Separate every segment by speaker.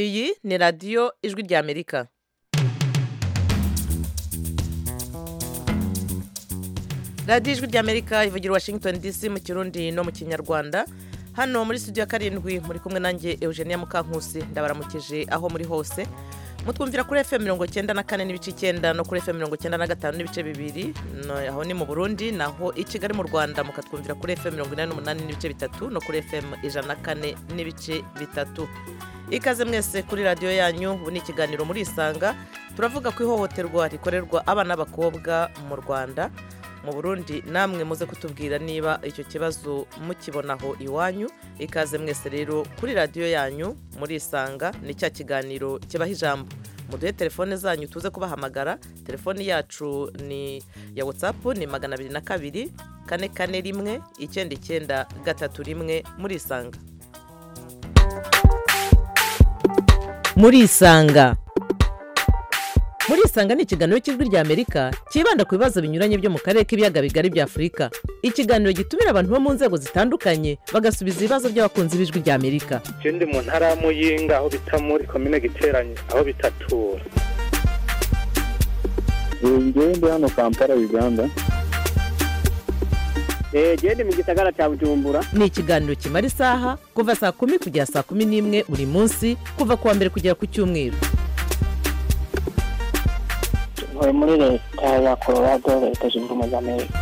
Speaker 1: iyi ni radiyo ijwi ry'amerika radiyo ijwi ry'amerika ivugira washington dc mu kirundi no mu kinyarwanda hano muri studio ya karindwi muri kumwe nanjye eugenia mukankusi ndabaramukije aho muri hose mutwumvira kuri fm mirongo icyenda na kane n'ibice icyenda no kuri fm mirongo icyenda na gatanu n'ibice bibiri no- aho ni mu burundi naho i kigali mu rwanda mukatwumvira kuri fm mirongo inani n'umunani n'ibice bitatu no kuri fm ijana na kane n'ibice bitatu ikaze mwese kuri radiyo yanyu ubu ni ikiganiro muri isanga turavuga ku ihohoterwa rikorerwa abana n'abakobwa mu rwanda mu burundi namwe muze kutubwira niba icyo kibazo mukibonaho iwanyu ikaze mwese rero kuri radiyo yanyu muri isanga ni cya kiganiro kibaho ijambo muduhe telefone zanyu tuze kubahamagara telefoni yacu ni ya watsapu ni magana abiri na kabiri kane kane rimwe icyenda icyenda gatatu rimwe muri isanga muri isanga muri isanga ni ikiganiro cy'ijwi ry'amerika cyibanda ku bibazo binyuranye byo mu karere k'ibiyaga bigari bya afurika ikiganiro gitumira abantu bo mu nzego zitandukanye bagasubiza ibibazo by'abakunzi b'ijwi ry'amerika
Speaker 2: Je ndi mu ntara ya Muyinga aho bita muri komine Giteranyi aho bitatura.
Speaker 3: njyewe ndi hano kampala uganda
Speaker 4: eee ndi mu gisagara cya bujumbura
Speaker 1: ni ikiganiro kimara isaha kuva saa kumi kugera saa kumi n'imwe buri munsi kuva ku wa mbere kugera ku cyumweru
Speaker 4: turi muri leta ya colorado leta zunze ubumwe za amerika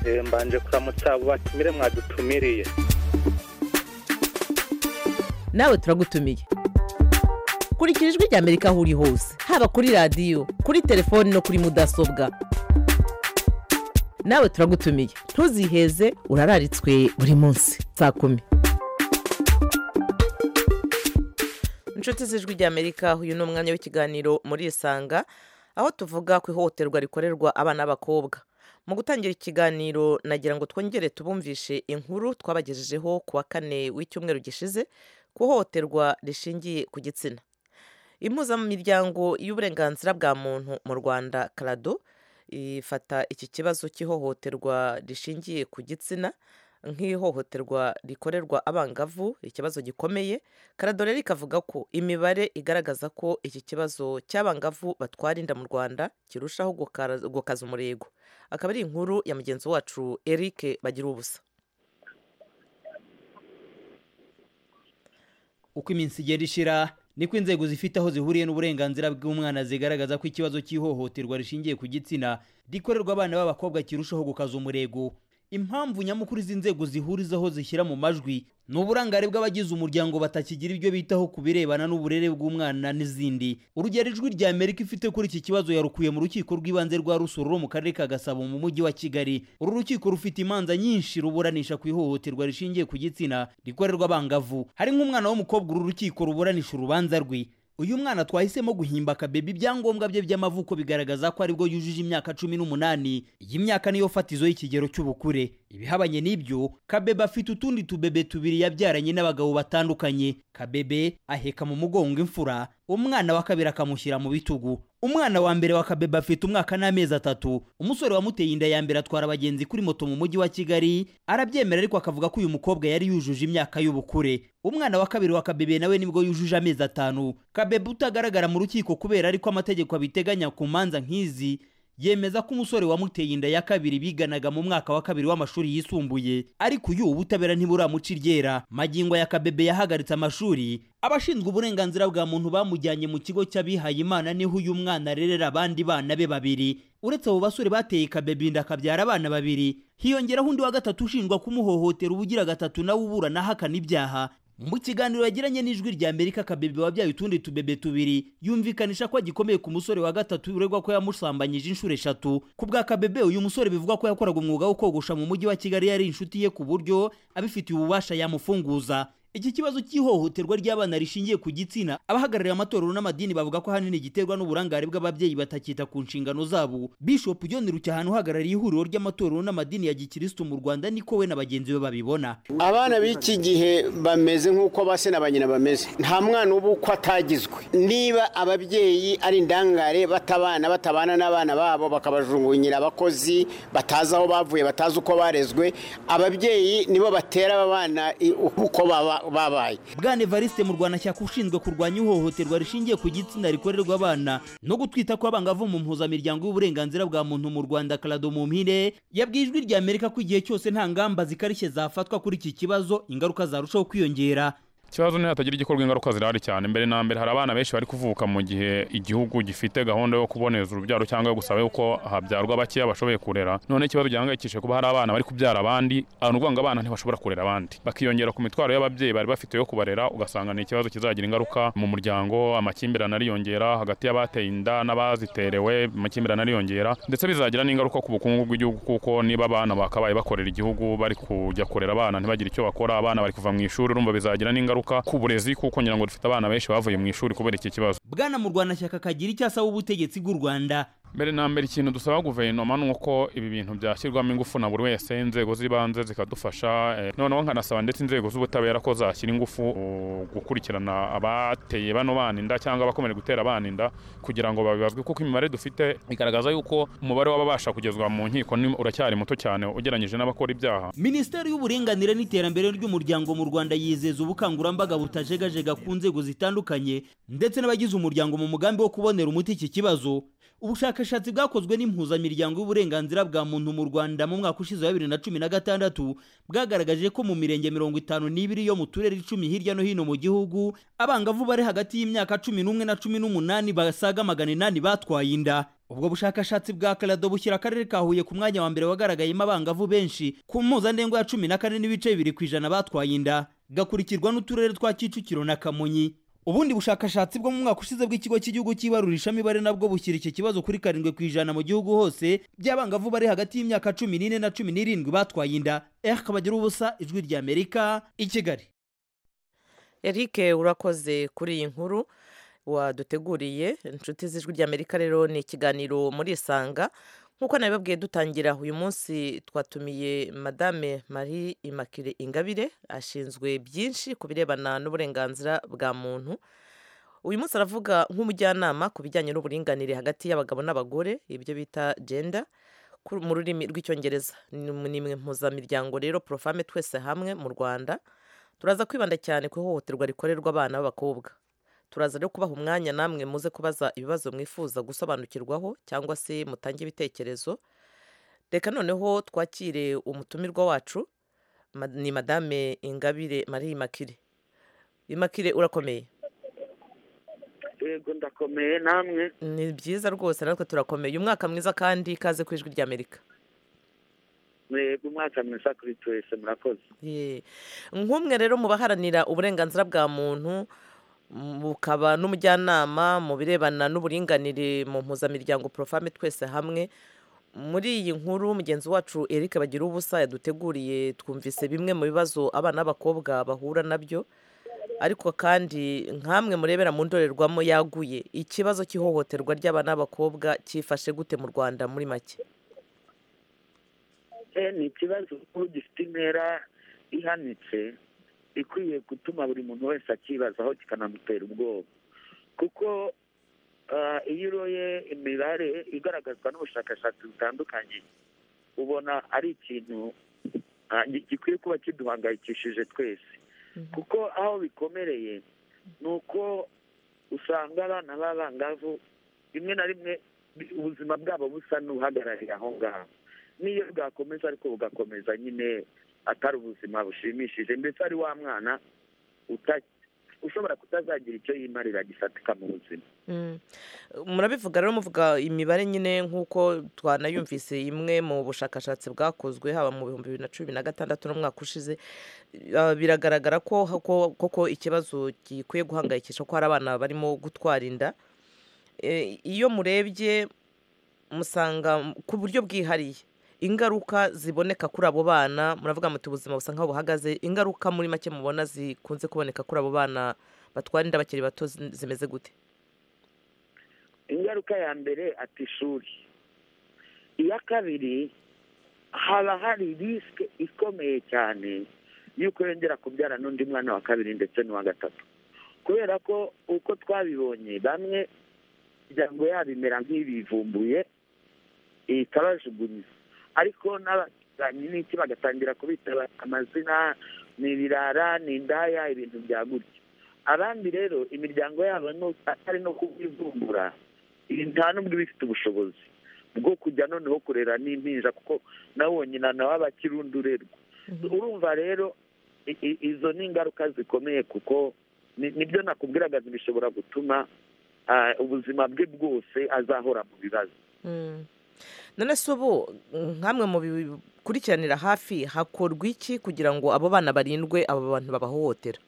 Speaker 2: Eh, Mbanje kuramutsa abo batumire mwadutumiriye.
Speaker 1: nawe turagutumiye kurikira ijwi ry'amerika aho uri hose haba kuri radiyo kuri telefoni no kuri mudasobwa nawe turagutumiye ntuziheze urararitswe buri munsi saa kumi inshuti z'ijwi ry'amerika uyu ni umwanya w'ikiganiro muri isanga aho tuvuga ku ihohoterwa rikorerwa abana n'abakobwa mu gutangira ikiganiro nagira ngo twongere tubumvishe inkuru twabagejejeho ku wa kane w'icyumweru gishize ku ihohoterwa rishingiye ku gitsina impuzamiryango y'uburenganzira bwa muntu mu rwanda karado ifata iki kibazo cy'ihohoterwa rishingiye ku gitsina nk'ihohoterwa rikorerwa abangavu ikibazo gikomeye karado rero ikavuga ko imibare igaragaza ko iki kibazo cy'abangavu batwara inda mu rwanda kirushaho gukara- gukaza umurego akaba ari inkuru ya mugenzi wacu eric bagira ubusa
Speaker 5: uko iminsi igenda ishira niko inzego zifite aho zihuriye n'uburenganzira bw'umwana zigaragaza ko ikibazo cy'ihohoterwa rishingiye ku gitsina rikorerwa abana b'abakobwa kirushaho gukaza umurego impamvu nyamukuru izi nzego zihurizaho zishyira mu majwi ni uburangare bw'abagize umuryango batakigira ibyo bitaho ku birebana n'uburere bw'umwana n'izindi urugero ijwi rya amerika ifite kuri iki kibazo yarukuye mu rukiko rw'ibanze rwa rusoro rwo mu karere ka gasabo mu mujyi wa kigali uru rukiko rufite imanza nyinshi ruburanisha ku ihohoterwa rishingiye ku gitsina rikorerwa abangavu hari nk'umwana w'umukobwa uru rukiko ruburanisha urubanza rwe uyu mwana twahisemo guhimba akabebi ibyangombwa bye by'amavuko bigaragaza ko aribwo yujuje imyaka cumi n'umunani iyi myaka niyo fatizo y'ikigero cy'ubukure ibihabanye n'ibyo kabebe afite utundi tubebe tubiri yabyaranye n'abagabo batandukanye kabebe aheka mu mugongo imfura umwana wa kabiri akamushyira mu bitugu umwana wa mbere wa kabebe afite umwaka n'amezi atatu umusore wamuteye inda ya mbere atwara abagenzi kuri moto mu mujyi wa kigali arabyemera ariko akavuga ko uyu mukobwa yari yujuje imyaka y'ubukure umwana wa kabiri wa kabebe nawe nibwo yujuje amezi atanu kabebe utagaragara mu rukiko kubera ariko amategeko abiteganya ku manza nk'izi yemeza ko umusore wamuteye inda ya kabiri biganaga mu mwaka wa kabiri w'amashuri yisumbuye ariko uyu ubutabera ntiburamuca iryera magingo ya kabebe yahagaritse amashuri abashinzwe uburenganzira bwa muntu bamujyanye mu kigo cy'abihaye imana niho uyu mwana arerera abandi bana be babiri uretse abo basore bateye kabebe inda akabyara abana babiri hiyongeraho undi wa gatatu ushinjwa kumuhohotera ubugira gatatu nawe uburana ahakana ibyaha mu kiganiro yagiranye n'ijwi rya amerika akabebe wabyaye utundi tubebe tubiri yumvikanisha ko agikomeye ku musore wa gatatu uregwa ko yamusambanyije inshuro eshatu ku bwa kabebe uyu musore bivugwa ko yakoraga umwuga wo kogosha mu mujyi wa kigali yari inshuti ye ku buryo abifitiye ububasha yamufunguza iki kibazo cy'ihohoterwa ry'abana rishingiye ku gitsina abahagarariye amatorero n'amadini bavuga ko ahanini giterwa n'uburangare bw'ababyeyi batakita ku nshingano zabo bishop john rucyahano uhagarariye ihuriro ry'amatorero n'amadini ya gikirisitu mu rwanda niko we na bagenzi be babibona
Speaker 6: abana b'iki gihe bameze nk'uko ba se na ba nyina bameze nta mwana uba uko atagizwe niba ababyeyi ari indangare batabana batabana n'abana babo bakabajungunyira abakozi batazi aho bavuye batazi uko barezwe ababyeyi nibo batera aba bana i- uko baba babaye
Speaker 5: bwana evariste mu rwanda cyaka ushinzwe kurwanya ihohoterwa rishingiye ku gitsina rikorerwa abana no gutwita kw'abangavu mu mpuzamiryango y'uburenganzira bwa muntu mu rwanda karado mu mpine yabwiye ijwi rya amerika ko igihe cyose nta ngamba zikarishye zafatwa kuri iki kibazo ingaruka zarushaho kwiyongera
Speaker 7: ikibazo ni hatagira igikorwa ingaruka zirahari cyane mbere na mbere hari abana benshi bari kuvuka mu gihe igihugu gifite gahunda yo kuboneza urubyaro cyangwa yo gusaba yuko habyarwa bakeya bashoboye kurera none ikibazo gihangayikishije kuba hari abana bari kubyara abandi abantu uvuga ngo abana ntibashobora kurera abandi bakiyongera ku mitwaro y'ababyeyi bari bafite yo kubarera ugasanga ni ikibazo kizagira ingaruka mu muryango amakimbirane ariyongera hagati y'abateye inda n'abaziterewe amakimbirane ariyongera ndetse bizagira n'ingaruka ku bukungu bw'igihugu kuko niba abana bakabaye bakorera igihugu bari kujya kurera abana ntibagire icyo bakora abana bari kuva mu ishuri urumva bizagira n'ingaruka ingaruka ku burezi kuko ngira ngo dufite abana benshi bavuye mu ishuri kubera iki kibazo
Speaker 5: bwana mu rwanda cyaka kagira icyo asaba ubutegetsi bw'u rwanda
Speaker 7: mbere na mbere ikintu dusaba guverinoma ni uko ibi bintu byashyirwamo ingufu na buri wese inzego z'ibanze zikadufasha eh, noneho nkanasaba ndetse inzego z'ubutabera ko zashyira ingufu uh, gukurikirana abateye bano bana inda cyangwa abakomeje gutera abana inda kugira ngo babibazwe kuko imibare dufite igaragaza yuko umubare w'ababasha kugezwa mu nkiko ni- uracyari muto cyane ugereranyije n'abakora ibyaha
Speaker 5: minisiteri y'uburinganire n'iterambere ry'umuryango mu rwanda yizeza ubukangurambaga butajegajega ku nzego zitandukanye ndetse n'abagize umuryango mu mugambi wo kubonera umuti iki kibazo ubushakashatsi bwakozwe n'impuzamiryango y'uburenganzira bwa muntu mu rwanda mu mwaka ushize wa bibiri na cumi na gatandatu bwagaragaje ko mu mirenge mirongo itanu n'ibiri yo mu turere icumi hirya no hino mu gihugu abangavu bari hagati y'imyaka cumi n'umwe na cumi n'umunani basaga magana inani batwaye inda ubwo bushakashatsi bwa karado bushyira akarere ka huye ku mwanya wa mbere wagaragayemo abangavu benshi ku mpuzandengo ya cumi na kane n'ibice bibiri ku ijana batwaye inda gakurikirwa n'uturere twa kicukiro na kamonyi ubundi bushakashatsi bwo mu mwaka ushize bw'ikigo cy'igihugu cy'ibarurishamibare nabwo bushyira iki kibazo kuri karindwi ku ijana mu gihugu hose by'abangavu bari hagati y'imyaka cumi n'ine na cumi n'irindwi batwaye inda erike bagira ubusa ijwi ry'amerika i kigali
Speaker 1: eric urakoze kuri iyi nkuru waduteguriye inshuti z'ijwi ry'amerika rero ni ikiganiro muri isanga nk'uko nabibabwiye dutangira uyu munsi twatumiye madame marie immaculee ingabire ashinzwe byinshi ku birebana n'uburenganzira bwa muntu uyu munsi aravuga nk'umujyanama ku bijyanye n'uburinganire hagati y'abagabo n'abagore ibyo bita gender ku- mu rurimi rw'icyongereza ni mu- ni mu mpuzamiryango rero profame twese hamwe mu rwanda turaza kwibanda cyane ku ihohoterwa rikorerwa abana b'abakobwa turaza rero kubaha umwanya namwe muze kubaza ibibazo mwifuza gusobanukirwaho cyangwa se mutange ibitekerezo reka noneho twakire umutumirwa wacu ma- ni madame ingabire marie imakire imakire urakomeye
Speaker 2: yego ndakomeye namwe
Speaker 1: ni byiza rwose natwe turakomeye umwaka mwiza kandi kaze ku ijwi ry'amerika
Speaker 2: mwebwe umwaka mwiza kuri twese murakoze
Speaker 1: Ye. nk'umwe rero mu baharanira uburenganzira bwa muntu m- bukaba n'umujyanama mu birebana n'uburinganire mu mpuzamiryango profame twese hamwe muri iyi nkuru mugenzi wacu eric bagira ubusa yaduteguriye twumvise bimwe mu bibazo abana b'abakobwa bahura nabyo ariko kandi nkamwe murebera mu ndorerwamo yaguye ikibazo cy'ihohoterwa ry'abana b'abakobwa cyifashe gute mu rwanda muri make
Speaker 2: Eh, ni ikibazo kuko gifite intera ihanitse ikwiye gutuma buri muntu wese akibazaho kikanamutera ubwoba kuko ah, iyo uroye imibare igaragazwa n'ubushakashatsi butandukanye ubona ari ikintu ah, gi- gikwiye kuba kiduhangayikishije twese
Speaker 1: Mhm.
Speaker 2: kuko aho bikomereye ni uko usanga abana b'abangavu rimwe na rimwe bi- ubuzima bwabo busa n'uhagarariye aho ngaho n'iyo bwakomeza ariko bugakomeza nyine atari ubuzima bushimishije ndetse ari wa mwana uta- ushobora kutazagira icyo yimarira gifatika mu buzima
Speaker 1: Mm. murabivuga rero muvuga imibare nyine nk'uko twanayumvise imwe mu bushakashatsi bwakozwe haba mu bihumbi bibiri na cumi na gatandatu n'umwaka ushize Ah, biragaragara ko ko- koko ikibazo gikwiye guhangayikisha ko hari abana barimo gutwara inda Eh, iyo murebye musanga m- ku buryo bwihariye ingaruka ziboneka kuri abo bana muravuga muti ubuzima busa nk'aho buhagaze ingaruka muri make mubona zikunze kuboneka kuri abo bana batwara inda bakiri bato zi- zimeze gute
Speaker 2: ingaruka ya mbere ati ishuri iya kabiri haba hari risike ikomeye cyane y'uko yongera kubyara n'undi mwana wa kabiri ndetse n'uwa gatatu kubera ko uko twabibonye bamwe imiryango yabo imera nk'ibivumbuye ikabajugunya ariko n'abaturanyi n'iki bagatangira kubitaba amazina ni ibirara ni indaya ibintu bya gutyo abandi rero imiryango yabo no- atari no kubivumbura nta n'ubwo iba ifite ubushobozi bwo kujya noneho kurera n'impinja kuko nawe wonyine nawe aba akirundurerwa urumva rero i- i- izo ni ingaruka zikomeye kuko ni- nibyo nakubwiraga bishobora gutuma ah, ubuzima bwe bwose azahora mu bibazo
Speaker 1: Mm. none se ubu nkamwe mu bikurikiranira hafi hakorwa iki kugira ngo abo bana barindwe abo bantu babahohotera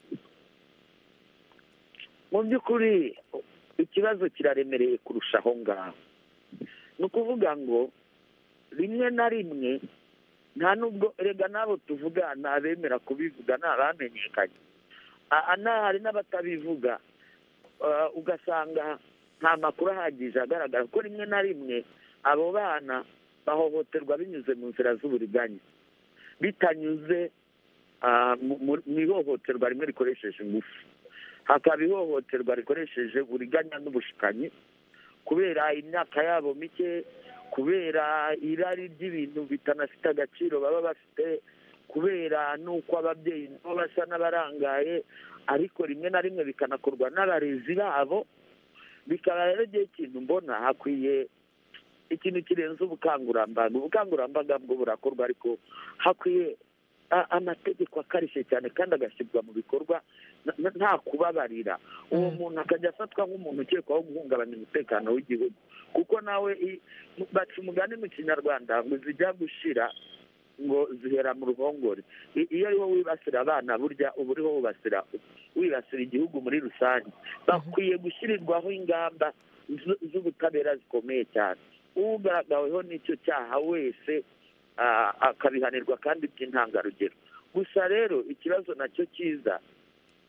Speaker 2: mu by'ukuri ikibazo kiraremereye kurusha aho ngaho ni ukuvuga ngo rimwe na rimwe nta nubwo rega n'abo tuvuga ni abemera kubivuga ni abamenyekanye aha n'aha hari n'abatabivuga Ah, ugasanga nta makuru ahagije agaragara ko rimwe na rimwe abo bana bahohoterwa binyuze mu nzira z'uburiganya bitanyuze ah, mu- mu mu ihohoterwa rimwe rikoresheje ingufu hakaba ihohoterwa rikoresheje uburiganya n'ubushukanyi kubera imyaka yabo mike kubera irari ry'ibintu bitanafite agaciro baba bafite kubera n'uko ababyeyi nabo basa n'abarangaye ariko rimwe na rimwe bikanakorwa n'abarezi babo bikaba rero igihe kintu mbona hakwiye ikintu kirenze ubukangurambaga ubukangurambaga bwo burakorwa ariko hakwiye a- amategeko akarishye cyane kandi agashyirwa mu bikorwa na- na- nta kubabarira uwo
Speaker 1: Mm.
Speaker 2: muntu akajya afatwa nk'umuntu ukekwaho guhungabanya umutekano w'igihugu kuko nawe i- mu- baca umugani mu kinyarwanda ngo zijya gushira ngo zihera mu ruhongore I- iyo ariho wibasira abana burya uba uriho wibasira wibasira igihugu muri rusange bakwiye gushyirirwaho ingamba z- z'ubutabera zikomeye cyane ugaragaweho n'icyo cyaha wese ah, akabihanirwa kandi by'intangarugero gusa rero ikibazo nacyo cyiza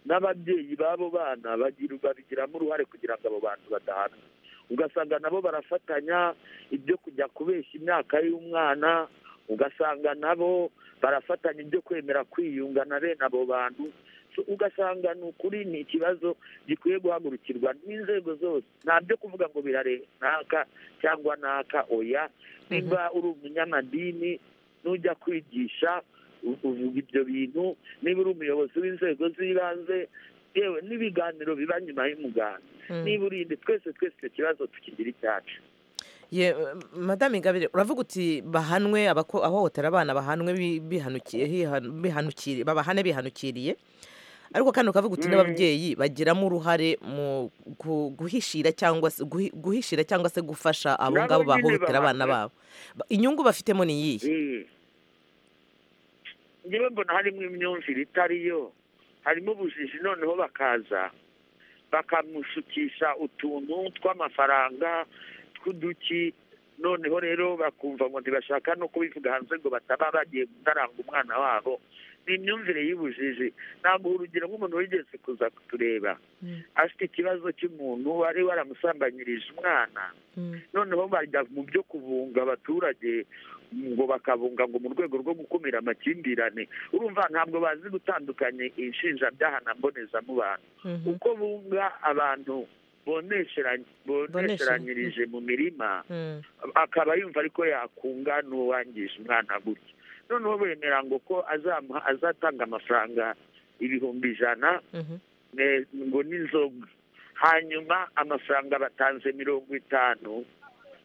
Speaker 2: n'ababyeyi b'abo bana bagira- babigiramo uruhare kugira ngo abo bantu badahanwa ugasanga nabo barafatanya ibyo kujya kubeshya imyaka y'umwana ugasanga nabo barafatanya ibyo kwemera kwiyunga na bene abo bantu So, ugasanga ni ukuri ni ikibazo gikwiye guhagurukirwa n'inzego zose ntabyo kuvuga ngo birare naka cyangwa naka oya niba uri umunyamadini nujya kwigisha u- uvuga ibyo bintu niba uri umuyobozi w'inzego z'ibanze yewe n'ibiganiro biba nyuma y'umuganda
Speaker 1: Mm.
Speaker 2: niba urinde twese twese icyo kibazo tukigira icyacu
Speaker 1: Ye, madame ingabire uravuga uti bahanwe abako- ahohotera abana bahanwe bi- bihanukiye- hihan- bihanukiri- babahane bihanukiriye ariko kandi ukavuga uti n'ababyeyi bagiramo uruhare mu gu- guhishira cyangwa se guhi- guhishira cyangwa se gufasha abo
Speaker 2: Nabo
Speaker 1: ngabo
Speaker 2: nyine
Speaker 1: bahohotera abana
Speaker 2: bahanwe.
Speaker 1: babo Ba- inyungu bafitemo ni iyihe
Speaker 2: Eh. njyewe mbona harimo imyumvire itari yo harimo ubujiji noneho bakaza bakamushukisha utuntu tw'amafaranga tw'uduki noneho rero bakumva ngo ntibashaka no kubivuga hanze ngo bataba bagiye gutaranga umwana wabo ni imyumvire y'ubujiji ntabwo urugero nk'umuntu wigeze kuza kutureba
Speaker 1: Mm.
Speaker 2: afite ikibazo cy'umuntu wari waramusambanyirije umwana noneho bajya mu byo kubunga abaturage ngo bakabunga ngo mu rwego rwo gukumira amakimbirane urumva ntabwo bazi gutandukanya inshinjabyaha na mbonezamubano
Speaker 1: Mhm.
Speaker 2: uko bunga abantu boneshera- bonesheranyirije mu mirima
Speaker 1: Mm.
Speaker 2: akaba yumva ariko yakunga n'uwangije umwana gutya noneho bemera ngo ko azamuha- azatanga amafaranga ibihumbi ijana
Speaker 1: Mhm.
Speaker 2: ne- ngo n'inzoga hanyuma amafaranga batanze mirongo itanu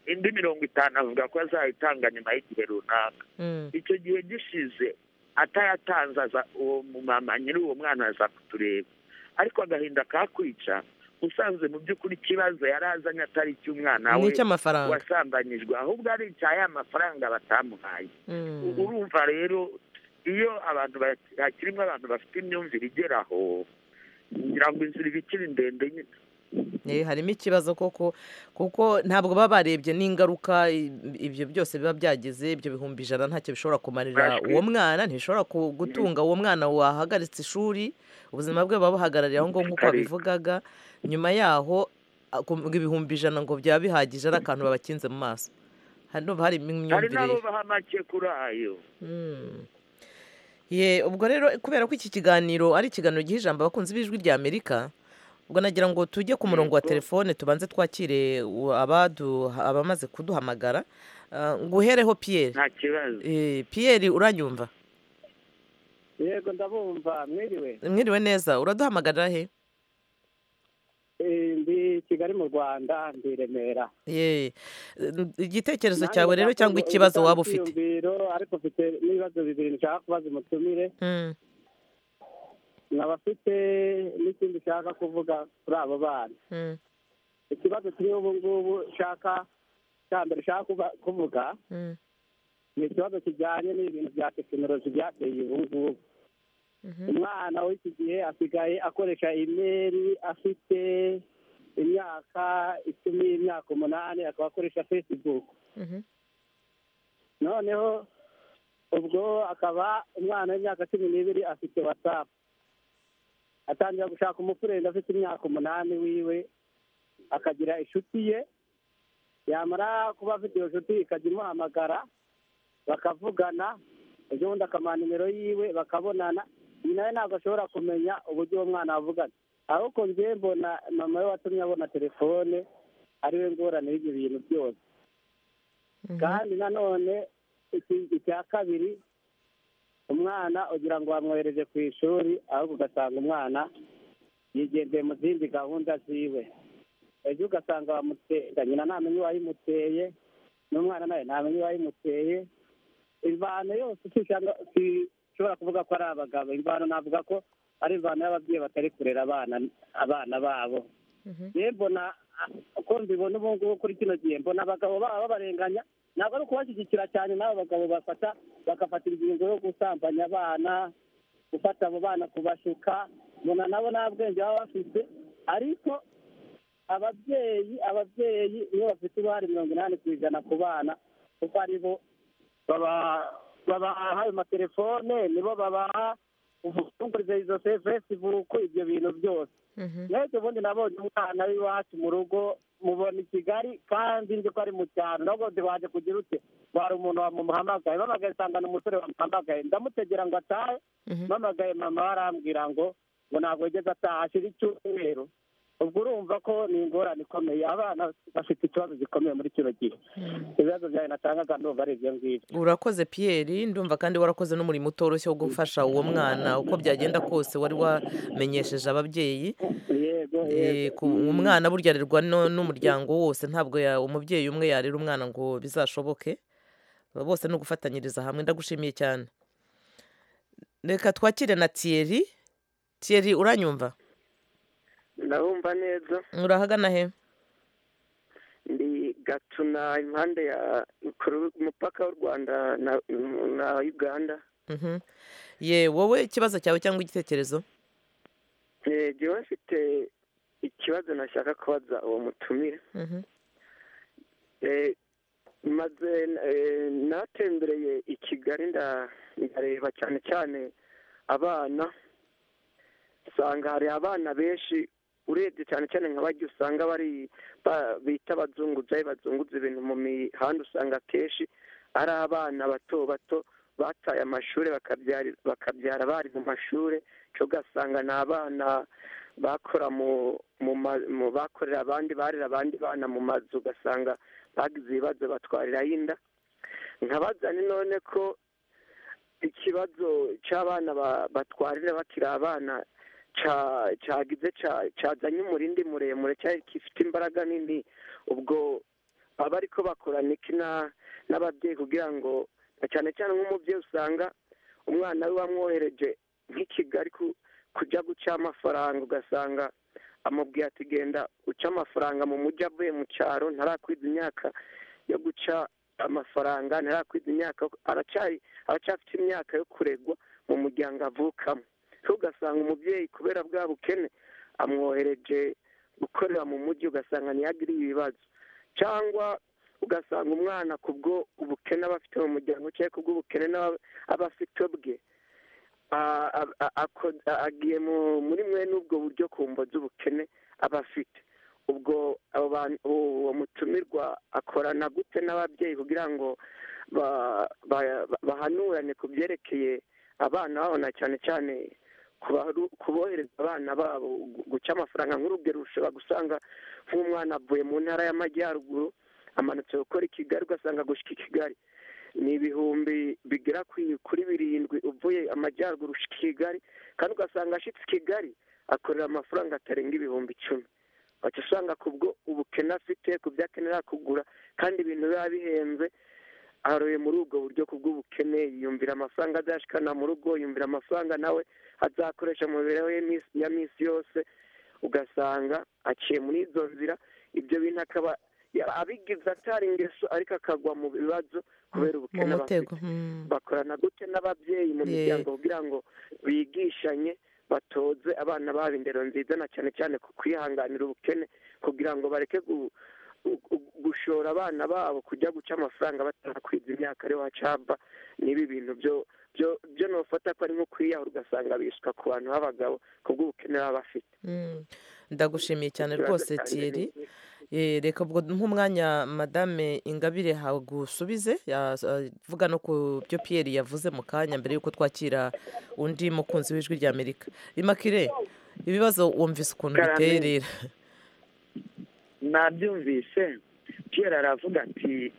Speaker 2: indi mirongo itanu avuga ko azayitanga nyuma y'igihe runaka
Speaker 1: Mm.
Speaker 2: icyo gihe gishize atayatanze aza uwo mumama nyiri uwo mwana aza kutureba ariko agahinda kakwica usanze mu by'ukuri ikibazo yari azanye atari icy'umwana
Speaker 1: ni
Speaker 2: we
Speaker 1: icy'amafaranga
Speaker 2: wasambanyijwe ahubwo ari icya ya mafaranga batamuhaye
Speaker 1: Mm.
Speaker 2: urumva rero iyo abantu ba- hakirimo abantu bafite imyumvire igeraho ngira ngo inzira iba ikiri ndende nyine
Speaker 1: Eh, harimo ikibazo koko kuko ntabwo baba barebye n'ingaruka i- ibyo byose biba byageze ibyo bihumbi ijana ntacyo bishobora kumarira
Speaker 2: Bashwi.
Speaker 1: uwo mwana ntibishobora ku- gutunga uwo mwana wahagaritse ishuri ubuzima bwe buba buhagarariye aho ngaho nk'uko
Speaker 2: Ariko.
Speaker 1: babivugaga nyuma yaho akumva ibihumbi ijana ngo byaba bihagije ari akantu babakinze mu maso hano hari
Speaker 2: hari
Speaker 1: imyumvire
Speaker 2: n'abo baha make kuri ayo
Speaker 1: Mm. Ye, ubwo rero kubera ko iki kiganiro ari ikiganiro giha ijambo abakunzi b'ijwi rya amerika ubwo nagira ngo tujye ku murongo wa
Speaker 2: Yego.
Speaker 1: telefone tubanze twakire u- abadu- abamaze kuduhamagara Ah, nguhereho pierre
Speaker 2: nta kibazo
Speaker 1: Eh, pierre uranyumva
Speaker 4: yego ndabumva mwiriwe
Speaker 1: mwiriwe neza uraduhamagara he
Speaker 4: Eh, ndi kigali mu rwanda ndi i remera
Speaker 1: ye igitekerezo
Speaker 4: Nanjye
Speaker 1: cyawe rero
Speaker 4: ndakunda
Speaker 1: cyangwa ikibazo
Speaker 4: ubutaha
Speaker 1: waba ufite
Speaker 4: bw'iyumviro, ariko mfite n'ibibazo bibiri nshaka kubaza umutumire
Speaker 1: Mm,
Speaker 4: nkaba mfite n'ikindi nshaka kuvuga kuri abo bana
Speaker 1: mm,
Speaker 4: ikibazo kiriho ubu ngubu nshaka cya mbere nshaka kuba- kuvuga
Speaker 1: mm,
Speaker 4: ni ikibazo kijyanye n'ibintu bya tekinoloji byateye ubu ngubu
Speaker 1: mhm,
Speaker 4: umwana w'iki gihe asigaye akoresha imeri afite imyaka icumi imyaka umunani akaba akoresha facebook
Speaker 1: mhm,
Speaker 4: noneho ubwo akaba umwana w'imyaka cumi n'ibiri afite whatsapp atangira gushaka umufurenda afite imyaka umunani wiwe akagira inshuti ye yamara kuba afite iyo nshuti ikajya imuhamagara bakavugana ejo bundi akamuha nimero yiwe bakabonana iyi nawe ntabwo ashobora kumenya uburyo uwo mwana avugana ahubwo njye mbona mama we watumye abona telefone ariwe ngorane y'ibyo bintu byose
Speaker 1: mhm.
Speaker 4: kandi nanone iki- icya kabiri umwana ugira ngo bamwohereje ku ishuri ahubwo ugasanga umwana yigendeye mu zindi gahunda ziwe ejo ugasanga bamutega nyina ntamenye uwayimuteye n'umwana nawe ntamenye uwayimuteye imvano yose usanga ushobora kuvuga ko ari abagabo imvano navuga ko ari imvano y'ababyeyi batari kurera abana abana babo
Speaker 1: Mhm.
Speaker 4: rero mbona uko mbibona ubu ngubu kuri kino gihe mbona abagabo baba babarenganya ntabwo ari ukubashyigikira cyane n'abo bagabo bafata bagafatira ingingo yo gusambanya abana gufata abo bana kubashuka mbona nabo nta bwenge baba bafite ariko ababyeyi ababyeyi nibo bafite uruhare mirongo inani ku ijana ku bana kuko ari bo baba- babaha ayo matelefone nibo babaha ubutungurize izo se- facebook ibyo bintu byose
Speaker 1: Mhm.
Speaker 4: mwese ubundi nabonye umwana w'iwacu mu rugo mubona i kigali kandi nzi ko ari mu cyaro nabwo waje kugira ute wari umuntu wamuhamagaye bamagaye nsangana umusore wamuhamagaye ndamutegera ngo atahe
Speaker 1: Mhm.
Speaker 4: mpamagaye mama we arambwira ngo ngo ntabwo yigeze ataha ashira icyumweru ubwo urumva ko ni ingorane ikomeye abana bafite ikibazo gikomeye muri kino gihe ibibazo byawe natangaga ndumva ari ibyo ngibyo
Speaker 1: urakoze pierre ndumva kandi warakoze n'umurimo utoroshye wo gufasha uwo mwana uko byagenda kose wari wamenyesheje ababyeyi
Speaker 4: yego
Speaker 1: Eh, ku- umwana burya arerwa no- n'umuryango wose ntabwo ya- umubyeyi umwe yarera umwana ngo bizashoboke bose ni ugufatanyiriza hamwe ndagushimiye cyane reka twakire na thierry thierry uranyumva
Speaker 8: ndabumva neza
Speaker 1: urahagana he
Speaker 8: ndi gatuna impande ya ku mupaka w'u rwanda na, na uganda
Speaker 1: Mhm. ye wowe ikibazo cyawe cyangwa igitekerezo
Speaker 8: Eh, jewe mfite ikibazo nashaka kubaza uwo mutumire
Speaker 1: Mhm.
Speaker 8: Eh, maze eh, natembereye i kigali nda- ndareba cyane cyane abana usanga hari abana benshi urebye cyane cyane nka barya usanga bari ba- bita abazunguzayi bazunguza ibintu mu mihanda usanga akenshi ari abana bato bato bataye amashuri bakabyari- bakabyara bari mu mashuri cyo ugasanga ni abana bakora mu mu ma- mu bakorera abandi barera abandi bana mu mazu ugasanga bagize ibibazo batwariraho inda nkabaza ni none ko ikibazo cy'abana ba- batwarira bakiri abana ca- cagize ca- cazanye umurindi muremure cyari gifite imbaraga nini ubwo baba ariko bakorana iki na- n'ababyeyi kugira ngo na cyane cyane nk'umubyeyi usanga umwana we wamwohereje nk'i kigali ku- kujya guca amafaranga ugasanga amubwiye ati genda uca amafaranga mu mujyi avuye mu cyaro ntarakwiza imyaka yo guca amafaranga ntarakwiza imyaka aracyari aracyafite imyaka yo kuregwa mu muryango avukamo so ugasanga umubyeyi kubera bwa bukene amwohereje gukorera mu mujyi ugasanga ntiyagiriye ibibazo cyangwa ugasanga umwana kubwo ubukene aba afite mu muryango cyangwa kubwo ubukene n'aba- aba afite bwe a- a- a- ako- a- agiye mu- muri mwe n'ubwo buryo ku mbo z'ubukene aba afite ubwo abo bantu- uwo mutumirwa akorana gute n'ababyeyi kugira ngo ba- ba- ba- bahanurane ku byerekeye abana babo na cyane cyane kubaru- kubohereza abana babo gu- guca amafaranga nk'urugero ushobora gusanga nk'umwana avuye mu ntara y'amajyaruguru amanutse gukora i kigali ugasanga gushyika i kigali ni ibihumbi bigera ku- kuri birindwi uvuye amajyaruguru ushyika i kigali kandi ugasanga ashitse i kigali akorera amafaranga atarenga ibihumbi icumi waca usanga ku bwo ubukene afite ku byo akenera kugura kandi ibintu biba bihenze aroye muri ubwo buryo ku bw'ubukene yiyumvira amafaranga adashikana mu rugo yumvira amafaranga nawe azakoresha mu mibereho ye mis- ya minsi yose ugasanga aciye muri izo nzira ibyo bintu akaba ya- abigize atari ingeso ariko akagwa mu bibazo kubera
Speaker 1: mu
Speaker 8: ubukene aba afite
Speaker 1: mutego mm.
Speaker 8: bakorana gute n'ababyeyi mu
Speaker 1: Ye.
Speaker 8: miryango kugira ngo bigishanye batoze abana babo indero nziza na cyane cyane ku kwihanganira ubukene kugira ngo bareke gu- gu- gu- gushora abana babo kujya guca amafaranga batarakwiza imyaka ari wacaba n'ibi bintu byo byo byo nufata ko ari nko kwiyahura ugasanga bishywa ku bantu b'abagabo ku bw'ubukene baba bafite
Speaker 1: Mm. ndagushimiye cyane
Speaker 8: Ikibazo
Speaker 1: rwose
Speaker 8: cyanjye ni
Speaker 1: tiyeri
Speaker 8: iki?
Speaker 1: Eh, reka ubwo nk'umwanya madame ingabire hagusubize yas- avuga no ku byo piyeri yavuze mu kanya mbere y'uko twakira undi mukunzi w'ijwi ry'amerika imakire ibibazo wumvise ukuntu
Speaker 2: Karame.
Speaker 1: biteye rero
Speaker 2: nabyumvise kera aravuga ati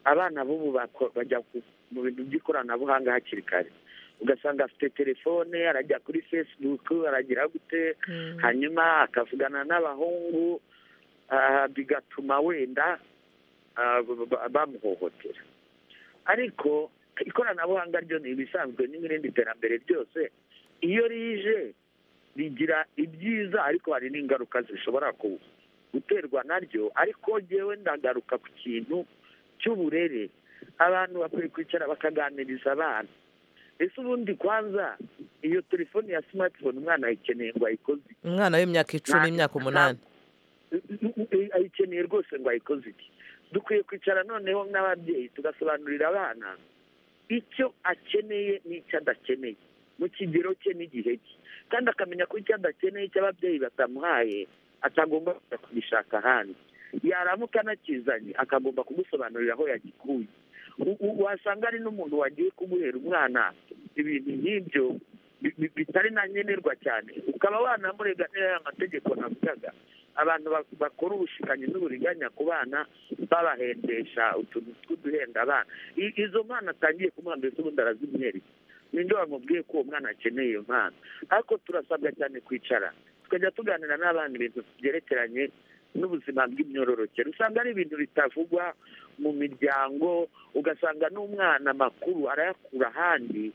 Speaker 2: abana b'ubu bako- bajya ku- mu bintu by'ikoranabuhanga hakiri kare ugasanga afite telefone arajya kuri facebook aragira gute
Speaker 1: Mm.
Speaker 2: hanyuma akavugana n'abahungu ah, bigatuma wenda ah, b- b- bamuhohotera ariko ikoranabuhanga ryo ni ibisanzwe n'irindi terambere ryose iyo rije rigira ibyiza ariko hari n'ingaruka zishobora ku- guterwa naryo ariko ngewe ndagaruka ku kintu cy'uburere abantu bakwiye kwicara bakaganiriza abana ese ubundi kwanza iyo telefoni ya simatifone umwana ayikeneye ngo ayikoze
Speaker 1: umwana w'imyaka icumi
Speaker 2: Nta-
Speaker 1: imyaka
Speaker 2: nta-
Speaker 1: umunani
Speaker 2: ayikeneye rwose ngo ayikoze iki dukwiye kwicara noneho n'ababyeyi tugasobanurira abana icyo akeneye n'icyo adakeneye mu kigero cye n'igihe cye kandi akamenya ko icyo adakeneye icyo ababyeyi batamuhaye atagomba kujya kugishaka ahandi yaramuka anakizanye akagomba kugusobanurira aho yagikuye U- u- wasanga ari n'umuntu wagiye kumuhera umwana ibintu nk'ibyo bi- bi- bitari na nkenerwa cyane ukaba wanamurega n'aya mategeko navugaga abantu ba- bakora ubushikanyi n'uburiganya ku bana babahendesha utuntu tw'uduhenda abana I- izo mpano atangiye kumuha mbese ubundi arazimwereka ninde wamubwiye ko uwo mwana akeneye iyo mpano ariko turasabwa cyane kwicara tukajya tuganira n'abana ibintu byerekeranye n'ubuzima bw'imyororokere usanga ari ibintu bitavugwa mu miryango ugasanga n'umwana amakuru arayakura ahandi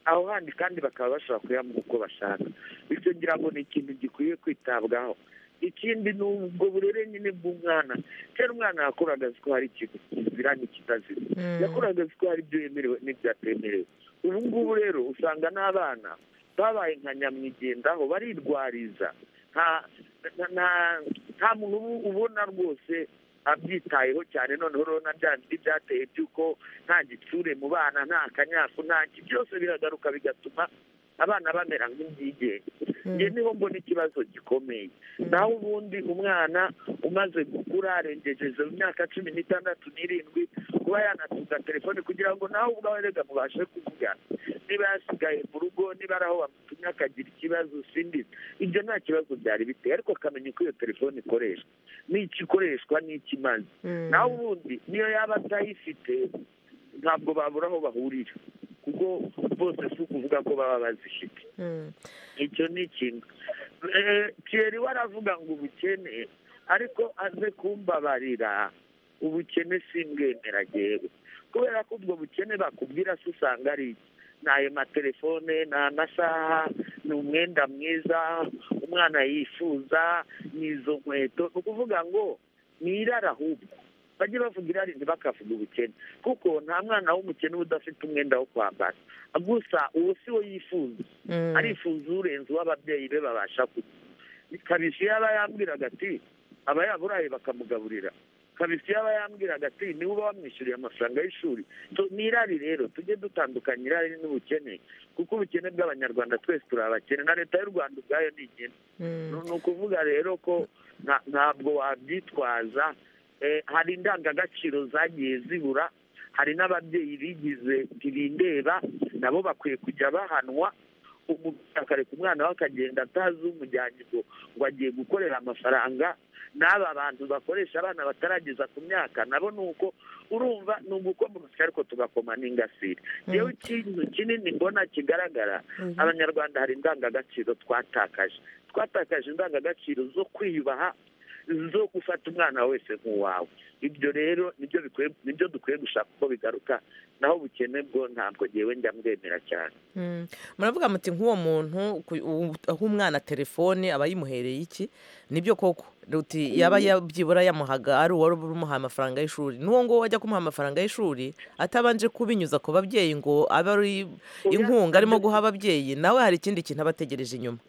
Speaker 2: aho handi kandi bakaba bashobora kuyamuha uko bashaka bityo ngira ngo ni ikintu gikwiye kwitabwaho ikindi ni ubwo burere nyine bw'umwana kera umwana yakuraga azi ko hari ikintu kizira n'ikitazira
Speaker 1: Mm.
Speaker 2: yakuraga azi ko hari ibyo yemerewe n'ibyatemerewe ubu ngubu rero usanga n'abana babaye nka nyamwigendaho barirwariza nta nta- nta- nta muntu ubu- ubona rwose abyitayeho cyane noneho rero na bya bindi byateye by'uko nta gitsure mu bana nta kanyafu nta ki byose biragaruka bigatuma abana bamera nk'ibyigenge njye niho mbona ikibazo gikomeye naho ubundi umwana umaze gukura arengejeje imyaka cumi n'itandatu n'irindwi kuba yanatunga telefone kugira ngo nawe ubwawe rega mubashe kuvugana niba yasigaye mu rugo niba ari aho bamutumye akagira ikibazo sindizi ibyo nta kibazo byari biteye ariko akamenya uko iyo telefone ikoreshwa n'icyo ikoreshwa n'icyo imaze
Speaker 1: Mm.
Speaker 2: naho ubundi niyo yaba atayifite ntabwo babura aho bahurira kuko bose si ukuvuga ko baba bazifite
Speaker 1: Mm.
Speaker 2: icyo ni ikintu Eh, Thierry we aravuga ngo ubukene ariko aze kumbabarira ubukene simbwemera yewe kubera ko ubwo bukene bakubwira se usanga ari iki? ni ayo matelefone ni amasaha ni umwenda mwiza umwana yifuza ni izo nkweto ni ukuvuga ngo ni irara ahubwo bajye bavuga irari ntibakavuga ubukene kuko nta mwana w'umukene uba udafite umwenda wo kwambara gusa uwo si we yifuza
Speaker 1: Mm.
Speaker 2: arifuza urenze uwo ababyeyi be babasha kurya kabisi yaba yambwiraga ati aba yaburaye bakamugaburira kabisi yaba yambwiraga ati niwe uba wamwishyuriye amafaranga y'ishuri Tu- ni irari rero tujye dutandukanya irari n'ubukene kuko ubukene bw'abanyarwanda twese turi abakene na leta y'u rwanda ubwayo ni igena
Speaker 1: Mm.
Speaker 2: ni ukuvuga rero ko nta- ntabwo wabyitwaza Eh, hari indangagaciro zagiye zibura hari n'ababyeyi bigize ntibindeba nabo bakwiye kujya bahanwa umuntu akareka umwana we akagenda atazi umujyanye ngo ngo agiye gukorera amafaranga n'aba bantu bakoresha abana batarageza ku myaka nabo ni uko urumva ni ugukomurutsya ariko tugakoma n'ingasire yewe ikintu kinini mbona kigaragara abanyarwanda hari indangagaciro twatakaje twatakaje indangagaciro zo kwiyubaha zo gufata umwana wese nk'uwawe ibyo rero nibyo bikwiye nibyo dukwiye gushaka uko bigaruka naho ubukene bwo ntabwo ngewe njya mbwemera cyane
Speaker 1: Mm. muravuga muti nk'uwo muntu ku- u- aho umwana telefone aba yimuhereye iki nibyo koko ruti yaba yabyibura yamuhaga ari uwari umuhaye amafaranga y'ishuri n'uwo nguwo wajya kumuha amafaranga y'ishuri atabanje kubinyuza ku babyeyi ngo abe ari inkunga arimo guha ababyeyi nawe hari ikindi kintu aba ategereje inyuma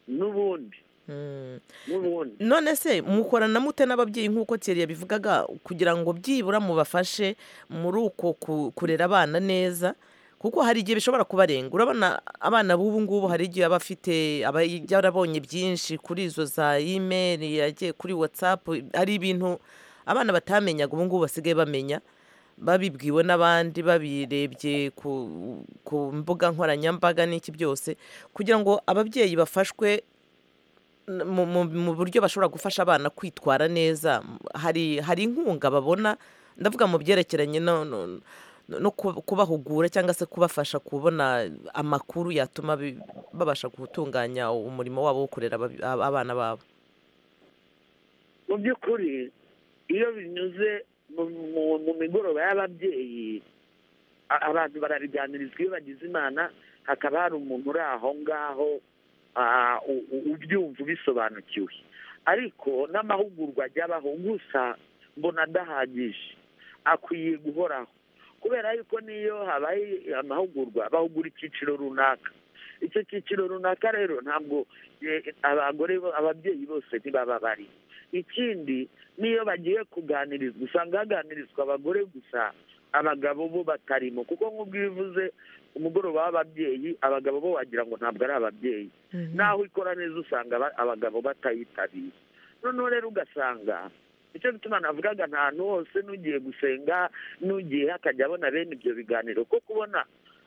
Speaker 2: n'ubundi
Speaker 1: Mm.
Speaker 2: n'ubundi
Speaker 1: none se mukorana mute n'ababyeyi nk'uko Thierry yabivugaga kugira ngo byibura mubafashe muri uko ku- kurera abana neza kuko hari igihe bishobora kubarenga urabona abana b'ubu ngubu hari igihe aba afite aba yarabonye byinshi kuri izo za imeri yagiye kuri watsapu hari ibintu abana batamenyaga ubu ngubu basigaye bamenya babibwiwe n'abandi babirebye ku, ku mbuga nkoranyambaga n'iki byose kugira ngo ababyeyi bafashwe n- mu- mu- mu buryo bashobora gufasha abana kwitwara neza m- hari hari inkunga babona ndavuga mu byerekeranye no, no, no- no ku- kubahugura cyangwa se kubafasha kubona amakuru yatuma bi- babasha gutunganya umurimo wabo wo kurera ababi- ab- abana babo
Speaker 2: mu by'ukuri iyo binyuze mu- mu- mu migoroba y'ababyeyi a- abantu barabiganirizwa iyo bagize imana hakaba hari umuntu uri aho ngaho ah, u- u- ubyumva ubisobanukiwe ariko n'amahugurwa ajya abaho gusa mbona adahagije akwiye guhoraho kubera yuko niyo habaye amahugurwa bahugura icyiciro runaka icyo cyiciro runaka rero ntabwo eh, abagore bo- ababyeyi bose ntibaba bari ikindi niyo bagiye kuganirizwa usanga haganirizwa abagore gusa abagabo bo batarimo kuko nk'ubwo iyo uvuze umugoroba w'ababyeyi abagabo bo wagira ngo ntabwo ari ababyeyi naho ikora neza usanga aba- abagabo batayitabira noneho rero ugasanga nicyo gituma navugaga ahantu hose n'ugiye gusenga n'ugiye akajya abona bene ibyo biganiro ko kubona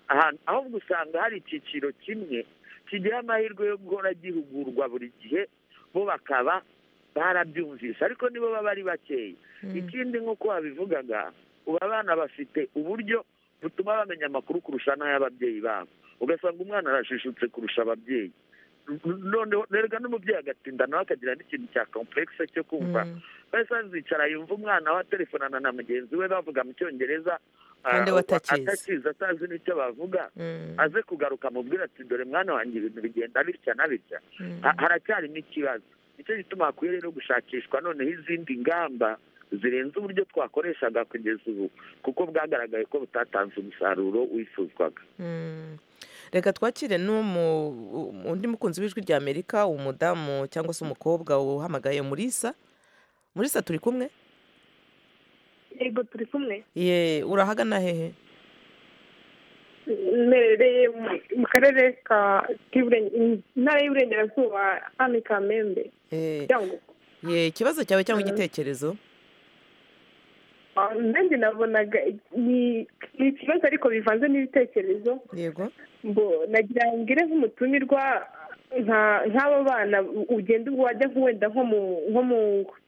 Speaker 2: ahantu ahubwo usanga hari icyiciro kimwe kigira amahirwe yo guhora gihugurwa buri gihe bo bakaba barabyumvise ariko nibo baba ari bakeya ikindi nk'uko wabivugaga ubu abana bafite uburyo butuma bamenya amakuru kurusha n'ay'ababyeyi babo ugasanga umwana arajijutse kurusha ababyeyi noneho nerega n'umubyeyi agatinda nawe akagira n'ikintu cya komplekise cyo kumva bahise bazicara yumva umwana we atelefonana na mugenzi we bavuga mu cyongereza
Speaker 1: Kandi
Speaker 2: ah,
Speaker 1: we atakizi.
Speaker 2: atakizi atazi n'icyo bavuga aze kugaruka amubwira ati dore mwana wanjye ibintu bigenda bitya na bitya Ha- haracyarimo ikibazo nicyo gituma hakwiye rero gushakishwa noneho izindi ngamba zirenze uburyo twakoreshaga kugeza ubu kuko bwagaragaye ko butatanze umusaruro wifuzwaga
Speaker 1: Mm. reka twakire n'umu- u- undi mukunzi w'ijwi rya amerika umudamu cyangwa se umukobwa uhamagaye murisa murisa turi kumwe
Speaker 9: yego turi kumwe
Speaker 1: ye urahagana hehe
Speaker 9: mbereye mu- mu karere ka k'iburen- intara y'uburengerazuba hano i kamembe
Speaker 1: Eh,
Speaker 9: cyangwa
Speaker 1: ye ikibazo cyawe cyangwa igitekerezo
Speaker 9: nanjye nabonaga ni ni ikibazo ariko bivanze n'ibitekerezo
Speaker 1: yego
Speaker 9: ngo nagira ngo ngire nk'umutumirwa nka- nk'aba bana ugenda ubwo wajya nko wenda nko mu nko mu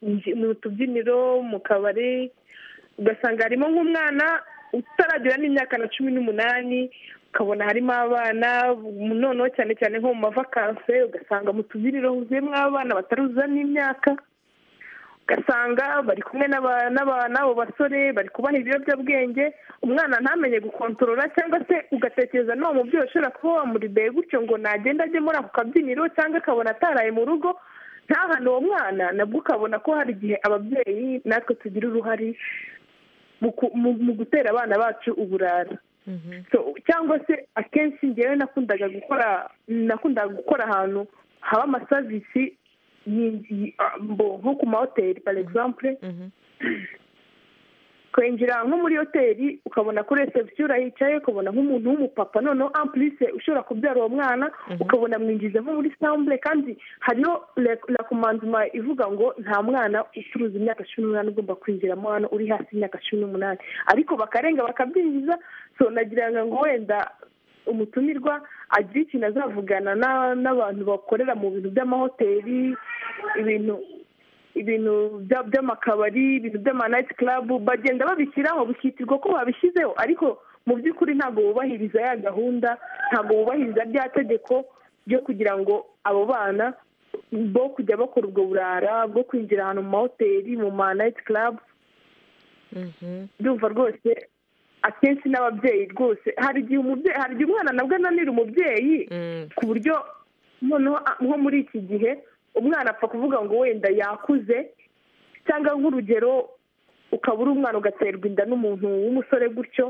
Speaker 9: nji- mu tubyiniro mu kabari ugasanga harimo nk'umwana utaragera n'imyaka na cumi n'umunani ukabona harimo abana mu- noneho cyane cyane nko mu mavakanse ugasanga mu tubyiniro huzuyemo abana bataruzuza n'imyaka ugasanga bari kumwe n'aba- n'aba- n'abo basore bari kubaha ibiyobyabwenge umwana ntamenye gukontorora cyangwa se ugatekereza n'uwo mubyeyi ushobora kuba wamuribeye gutyo ngo nagenda ajye muri ako kabyiniro cyangwa akabona ataraye mu rugo ntahane uwo mwana nabwo ukabona ko hari igihe ababyeyi natwe tugira uruhare mu ku- mu- mu gutera abana bacu uburara So, cyangwa se akenshi ngewe nakundaga gukora nakundaga gukora ahantu haba amasavisi yi- yi- ah, mbo, nko ku mahoteli par exemple
Speaker 1: Mhm.
Speaker 9: kwinjira nko muri hoteli ukabona kuri reception urahicaye ukabona nk'umuntu w'umupapa noneho en plus ushobora kubyara uwo mwana ukabona mwinjiza nko muri samble kandi hariho le- la commandement ivuga ngo nta mwana ucuruza imyaka cumi n'umunani ugomba kwinjiramo hano uri hasi y'imyaka cumi n'umunani ariko bakarenga bakabyinjiza so nagira ngo wenda umutumirwa agira ikintu azavugana na- n'abantu bakorera mu bintu by'amahoteli ibintu ibintu bya- by'amakabari ibintu by'amanayiti karabu bagenda babishyiraho bikitirwa ko babishyizeho ariko mu by'ukuri ntabwo bubahiriza ya gahunda ntabwo bubahiriza rya tegeko ryo kugira ngo abo bana bo kujya bakora ubwo burara bwo kwinjira ahantu mu mahoteli mu manayiti karabu ndumva rwose akenshi n'ababyeyi rwose hari igihe umubyeyi hari igihe umwana nabwo ananira umubyeyi ku buryo noneho a- nko muri iki gihe umwana apfa kuvuga ngo wenda yakuze cyangwa nk'urugero ukaba uri umwana ugaterwa inda n'umuntu w'umusore gutyo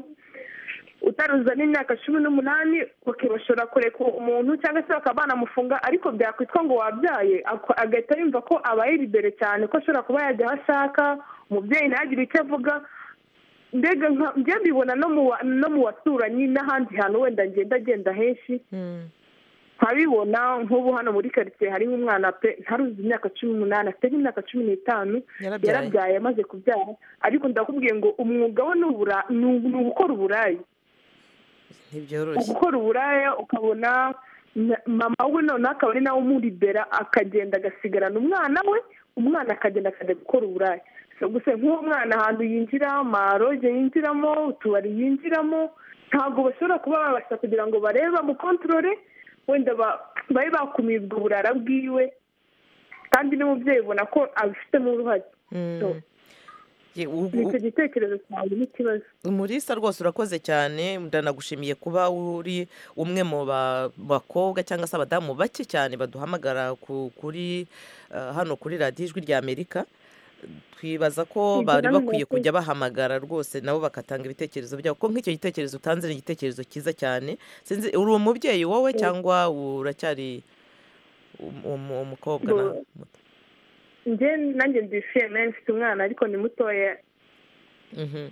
Speaker 9: utaruza n'imyaka cumi n'umunani bakibashora kureka uwo muntu cyangwa se bakaba banamufunga ariko byakwitwa ngo wabyaye ak- agahita yumva ko abaye libere cyane ko ashobora kuba yajya aho ashaka umubyeyi ntagire icyo avuga mbega nka- njye mbibona no mu wa- no mu baturanyi n'ahandi hantu wenda ngenda agenda henshi nkabibona nk'ubu hano muri karitsiye hariho umwana pe ntaruzi imyaka cumi n'umunani afite nk'imyaka cumi n'itanu
Speaker 1: Yarabyaye.
Speaker 9: yarabyaye amaze kubyara ariko ndakubwiye ngo umwuga we ni ubura- ni ubu- ni ugukora uburayi
Speaker 1: ntibyoroshye
Speaker 9: gukora uburaya ukabona na- mama we noneho akaba ari nawe umuribera akagenda agasigarana umwana we umwana akagenda akajya gukora uburaya So gusa nk'uwo mwana ahantu yinjira amaroge yinjiramo utubari yinjiramo ntabwo bashobora kuba babasha kugira ngo barebe bamukontorore wenda ba- babe bakumiye ubwo burara bwiwe kandi n'umubyeyi ubona ko abifitemo uruhare So,
Speaker 1: Ye- u-
Speaker 9: ni
Speaker 1: u-
Speaker 9: icyo gitekerezo cyawe n'ikibazo
Speaker 1: umurisa rwose urakoze cyane ndanagushimiye kuba uri umwe mu ba- bakobwa cyangwa se abadamu bake cyane baduhamagara ku- kuri eh, hano kuri radiyo ijwi ry'amerika twibaza ko
Speaker 9: Ni
Speaker 1: bari
Speaker 9: igihe
Speaker 1: bakwiye
Speaker 9: namwe
Speaker 1: kujya bahamagara rwose nabo bagatanga ibitekerezo byabo kuko nk'icyo gitekerezo utanze ni igitekerezo cyiza cyane sinzi uri umubyeyi wowe cyangwa uracyari um- um- umukobwa na
Speaker 9: Bo- njye nanjye ndishimye mfite umwana ariko ni mutoya
Speaker 1: Mhm.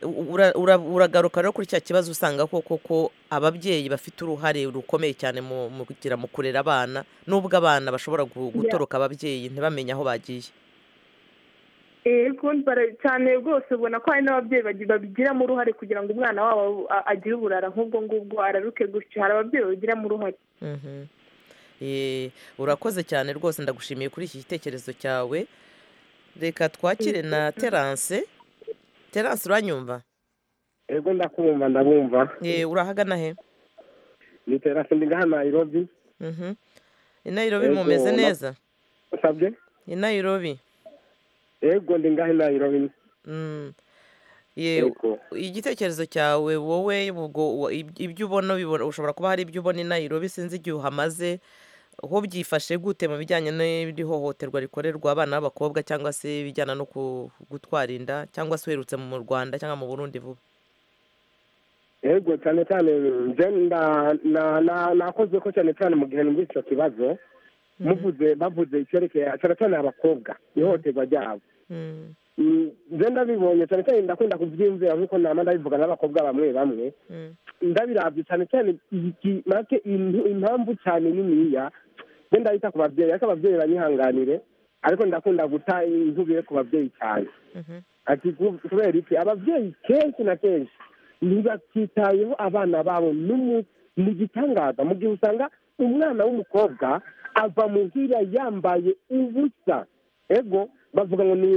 Speaker 1: U- ura- ura- uragaruka rero kuri cya kibazo usanga koko ko ababyeyi bafite uruhare rukomeye cyane mu mu kugira mu kurera abana n'ubwo abana bashobora gu- gutoroka ababyeyi ntibamenye aho bagiye
Speaker 9: yego bara- cyane rwose ubona ko hari n'ababyeyi bagi- babigiramo uruhare kugira ngo umwana wabo a- agire uburara nk'ubwo ngubwo araruke gutyo hari ababyeyi babigiramo uruhare
Speaker 1: Mhm. Eh, urakoze cyane rwose ndagushimiye kuri iki gitekerezo cyawe reka twakire na terance terance uranyumva
Speaker 10: ego ndakumva ndabumva
Speaker 1: Eh, urahagana he
Speaker 10: ni terasi ndi ngaha nayirobi
Speaker 1: Mhm. i nairobi
Speaker 10: Ego,
Speaker 1: mumeze
Speaker 10: na-
Speaker 1: neza
Speaker 10: usabye
Speaker 1: i nairobi
Speaker 10: ego ndi ngaha nayirobi
Speaker 1: Mm. Ye- igitekerezo cyawe wowe ubwo wa- ib- ibyo ubona ubibona- ushobora kuba hari ibyo ubona i nairobi sinzi igihe uhamaze ho byifashe gute mu bijyanye n'iri hohoterwa rikorerwa abana b'abakobwa cyangwa se ibijyana no ku- gutwara inda cyangwa se uherutse mu rwanda cyangwa mu burundi vuba
Speaker 10: ego cyane cyane nje nda- na- na- nakoze ko cyane cyane mu gihe numvise icyo kibazo muvuze bavuze icyerekeye cyane cyane abakobwa ihohoterwa ryabo
Speaker 1: Mm.
Speaker 10: Mm, nje ndabibonye cyane cyane ndakunda kubyiyumvira nk'uko nama ndabivuga n'abakobwa bamwe bamwe
Speaker 1: Mm.
Speaker 10: ndabirabye cyane cyane iki- make impu- impamvu cyane niniya nje ndabita ku babyeyi ariko ababyeyi banyihanganire ariko ndakunda guta intubire ku babyeyi cyane
Speaker 1: Mhm.
Speaker 10: ati ku- kubera iki ababyeyi kenshi na kenshi ntibakitayeho abana babo n'umu ni igitangaza mu gihe usanga umwana w'umukobwa ava muhira yambaye ubusa ego bavuga ngo ni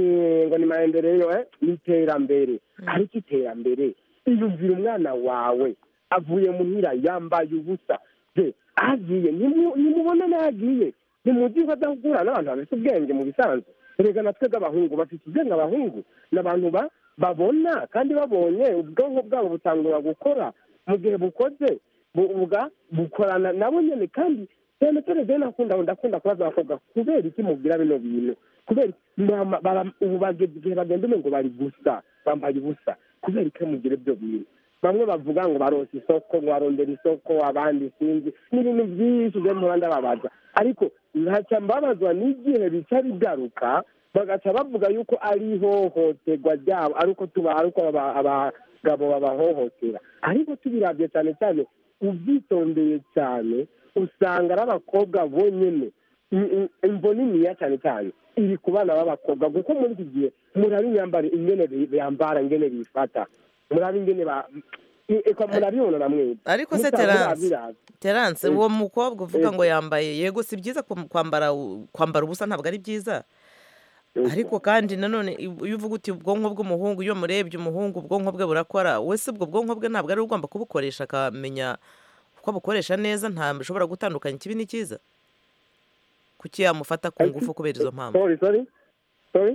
Speaker 10: ngo ni maendeleo eh, ni iterambere ariko iterambere iyumvira umwana wawe avuye muhira yambaye ubusa de agiye nimu- nimubona n'agiye ntimugiwe adahugura n'abantu bafite ubwenge mu bisanzwe erega natwe b'abahungu bafite ubwenge abahungu ni abantu ba- babona kandi babonye ubwonko bwabo butangura gukora mu gihe bukoze bu- ubwa bukorana nabo nyine kandi cyane cyane rero nakunda ndakunda kubaza abakobwa kubera iki mubwira bino bintu kubera iki? Mama, bara- ubu bageze igihe bagenda umwe ngo bari gusa bambaye ubusa kubera iki mugira ibyo bintu bamwe bavuga ngo baronse isoko ngo barondera isoko abandi sinzi n'ibintu byinshi byo mpora ndababaza ariko ntacyo mbabazwa n'igihe bica bigaruka bagaca bavuga yuko ari ihohoterwa ryabo ari uko tuba ari uko aba- abagabo babahohotera ariko tubirabye cyane cyane ubyitondeye cyane usanga ari abakobwa bonyine I- i- imvo niniya cyane cyane iri ku bana b'abakobwa kuko muri iki gihe muraba imyambaro ingene bi- bambara ingene bifata muraba ingene ba- murabibona namwe
Speaker 1: ariko se
Speaker 10: musanzwe
Speaker 1: terance
Speaker 10: murabizi.
Speaker 1: terance
Speaker 10: Eh.
Speaker 1: uwo mukobwa uvuga
Speaker 10: Eh.
Speaker 1: ngo yambaye yego si byiza kwam- kwambara u- kwambara ubusa ntabwo ari byiza ariko kandi nanone i- iyo uvuga uti ubwonko bw'umuhungu iyo murebye umuhungu ubwonko bwe burakora we si ubwo bwonko bwe ntabwo ari we ugomba kubukoresha akamenya uko abukoresha neza ntashobora gutandukanya ikibi n'ikiza kuki yamufata ku ngufu kubera izo mpamvu
Speaker 10: sorry sorry sorry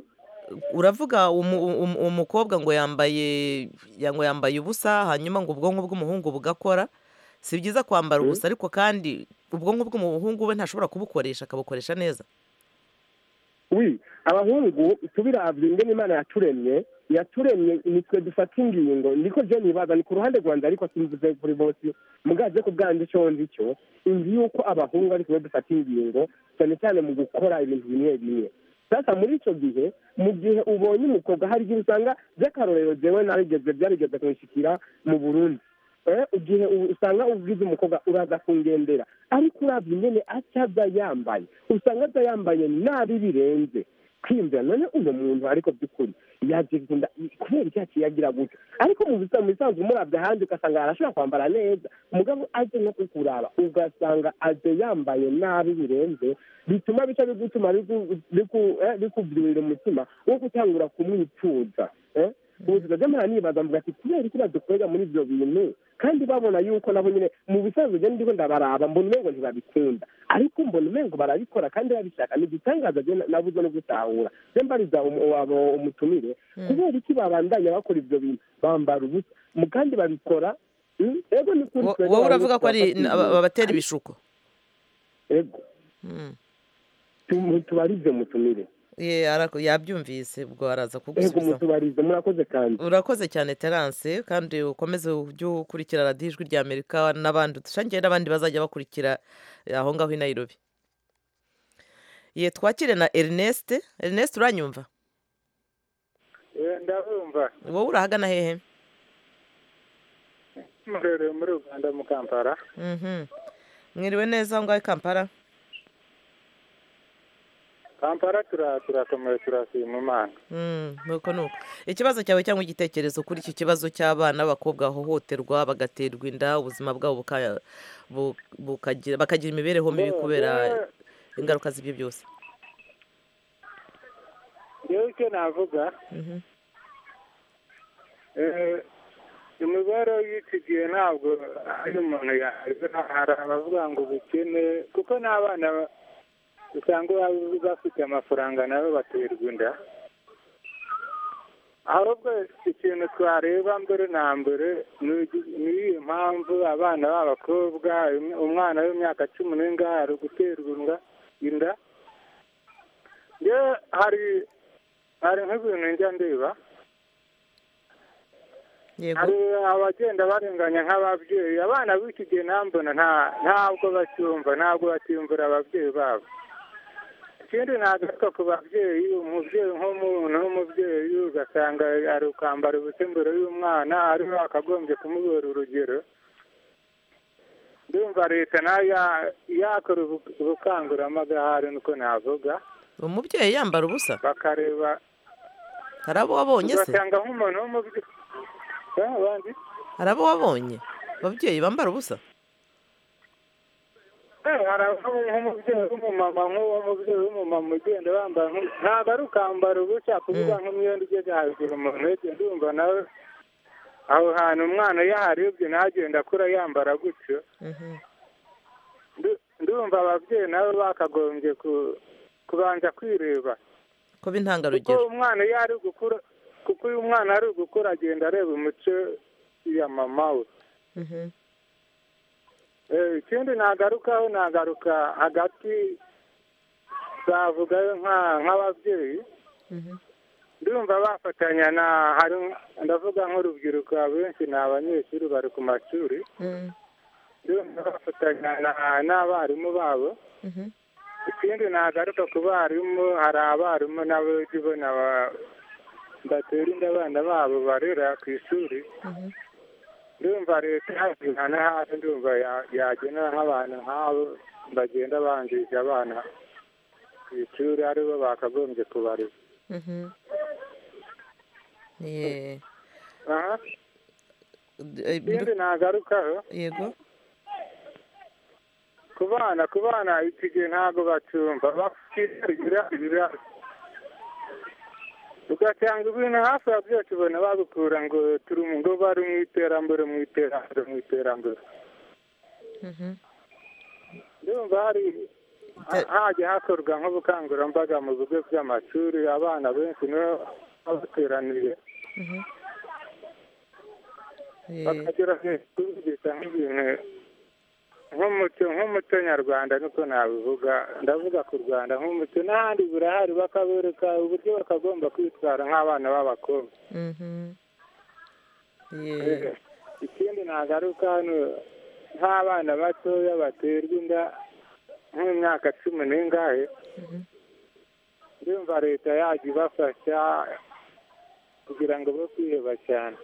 Speaker 1: uravuga umu- umu- umukobwa ngo yambaye ya- ngo yambaye ubusa hanyuma ngo ubwonko bw'umuhungu bugakora si byiza kwambara
Speaker 10: Mm.
Speaker 1: ubusa ariko kandi ubwonko bw'umuhungu we ntashobora kubukoresha akabukoresha neza
Speaker 10: wi abahungu tubiravye ingene imana yaturemye yaturemye nitwe dufata ingingo niko je nibaza ni ku ruhande rwanje ariko simvuze kuri bose mugaze ku bwanjye ico nzi cyo inzi yuko abahungu ari twe dufata ingingo cyane cyane mu gukora ibintu bimwe bimwe sasa muri ico gihe mu gihe ubonye umukobwa hari igihe usanga by'akarorero jewe narigeze byarigeze kunshikira mu burundi Eh, igihe u- usanga ubwiza umukobwa uraza kungendera ariko uravye ingene aca aza yambaye usanga aza yambaye nabi birenze kwimvira none uno muntu ariko by'ukuri yagikunda kubera iki yaciye agira gutyo ariko mu bisa- mu bisanzwe umurabye ahandi ugasanga arashobora kwambara neza umugabo aje no kukuraba ugasanga aje yambaye nabi birenze bituma bica bigutuma biku- biku- eh, bikubyurira umutima wo gutangura kumwifuza eh? ubu tukajya mura nibaza mvuga ati kubera iki badukorera muri ibyo bintu kandi babona yuko nabo nyine mu bisanzwe njye ndiko ndabaraba mbona umengo ntibabikunda ariko mbona umengo barabikora kandi babishaka ni igitangaza njye na- nabuze no gutahura njye mbariza umu- wabo umutumire kubera iki babandanya bakora ibyo bintu bambara ubusa mu- kandi babikora mm, ego ni kuri
Speaker 1: Wo-
Speaker 10: twebwe
Speaker 1: wowe
Speaker 10: abarundi
Speaker 1: uravuga ko ari
Speaker 10: twafata
Speaker 1: aba-
Speaker 10: ibintu.
Speaker 1: abatera ibishuko
Speaker 10: ego
Speaker 1: Mm.
Speaker 10: Tu- tubarize mutumire
Speaker 1: Ye, ara- yabyumvise ubwo araza
Speaker 10: ego
Speaker 1: kugusubiza
Speaker 10: mutubarize murakoze kandi
Speaker 1: urakoze cyane terance kandi ukomeze ujye ukurikira radiyo ijwi rya amerika n'abandi udushangiye n'abandi bazajya bakurikira aho ngaho i nayirobi ye twakire na erineste erineste uranyumva
Speaker 11: ndabumva
Speaker 1: wowe urahagana hehe
Speaker 11: murereye muri uganda mu kampara
Speaker 1: Mhm. mwiriwe neza aho ngaho i kampara
Speaker 11: kampara tura- turakomeye turashima imana
Speaker 1: Mm, nuko nuko ikibazo cyawe cyangwa igitekerezo kuri iki kibazo cy'abana b'abakobwa bahohoterwa bagaterwa inda ubuzima bwabo buka- bu- bukagira bakagira imibereho mibi kubera ingaruka z'ibyo byose
Speaker 11: yewe icyo navuga
Speaker 1: Mhm.
Speaker 11: eh, imibereho y'iki gihe ntabwo ari umuntu yazira hari abavuga ngo ubukene kuko n'abana ba- usanga baba bafite amafaranga nabo baterwa inda ahubwo ikintu twareba mbere na mbere ni ugi- ni iyi mpamvu abana b'abakobwa um- umwana w'imyaka cumi n'ingahe ari guterwa inda- inda yewe hari hari nk'ibintu njya ndeba
Speaker 1: yego
Speaker 11: hari abagenda barenganya nk'ababyeyi abana b'iki gihe nambona nta ntabwo bacyumva ntabwo bacyumvira ababyeyi babo ikindi nagaruka ku babyeyi umubyeyi nk'umuntu w'umubyeyi ugasanga ari ukambara ubusa imbere y'umwana ari we wakagombye kumubera urugero ndumva leta nayo ya- yakora ubu- ubukangurambaga hari niko navuga
Speaker 1: umubyeyi yambara ubusa
Speaker 11: bakareba
Speaker 1: hari abo wabonye se
Speaker 11: ugasanga nk'umuntu w'umubyeyi Eh, abandi
Speaker 1: hari abo wabonye ababyeyi bambara ubusa
Speaker 11: Eh, harabaho nk'umubyeyi w'umumama nk'uwo mubyeyi w'umumama ugenda wambaye nku- ntabwo ari ukambara ubusa kuvuga nk'imyenda igeze hejuru umuntu wese ndumva nawe aho hantu umwana yaharibye ntagenda akura yambara gutyo
Speaker 1: Mhm.
Speaker 11: Ndu- ndumva ababyeyi nabo bakagombye ku- kubanza kwireba
Speaker 1: kuba
Speaker 11: kuko
Speaker 1: intangarugero
Speaker 11: umwana iyo ari gukura kuko uyu mwana ari gukura agenda areba umuco ya mama we
Speaker 1: Mhm.
Speaker 11: Eh, ikindi nagarukaho nagaruka hagati twavugayo nka- nk'ababyeyi
Speaker 1: Mhm.
Speaker 11: ndumva bafatanya na hari ndavuga nk'urubyiruko abenshi ni abanyeshuri bari ku mashuri
Speaker 1: Mm.
Speaker 11: ndumva bafatanya na- n'abarimu babo
Speaker 1: Mhm.
Speaker 11: ikindi nagaruka ku barimu hari abarimu nabo ujya ubona ba- batera inda abana babo barera ku ishuri
Speaker 1: Mhm.
Speaker 11: ndumva leta yabihana hasi ndumva ya- yagenera nk'abantu nk'abo bagenda bangisha abana ku ishuri aribo bakagombye kubarera
Speaker 1: Mhm. Ye.
Speaker 11: aha
Speaker 1: eh,
Speaker 11: ikindi nagarukaho
Speaker 1: yego
Speaker 11: ku bana ku bana iki gihe ntabwo bacyumva bakirigira ibiraro ugasanga ibintu hafi ya byose ubona babikura ngo turi mu ngo bari mu iterambere mu iterambere mu iterambere ndumva hari hajya hakorwa nk'ubukangurambaga mu bigo by'amashuri abana benshi niho baba bateraniye bakagira kubyigisha nk'ibintu nk'umuco nk'umuco nyarwanda niko nabivuga ndavuga ku rwanda nk'umuco n'ahandi burahari bakabereka uburyo bakagomba kwitwara nk'abana b'abakobwa Eh, ikindi nagaruka hano nk'abana batoya baterwa inda nk'imyaka cumi n'ingahe ndumva leta yajya ibafasha kugira ngo bo kwiheba cyane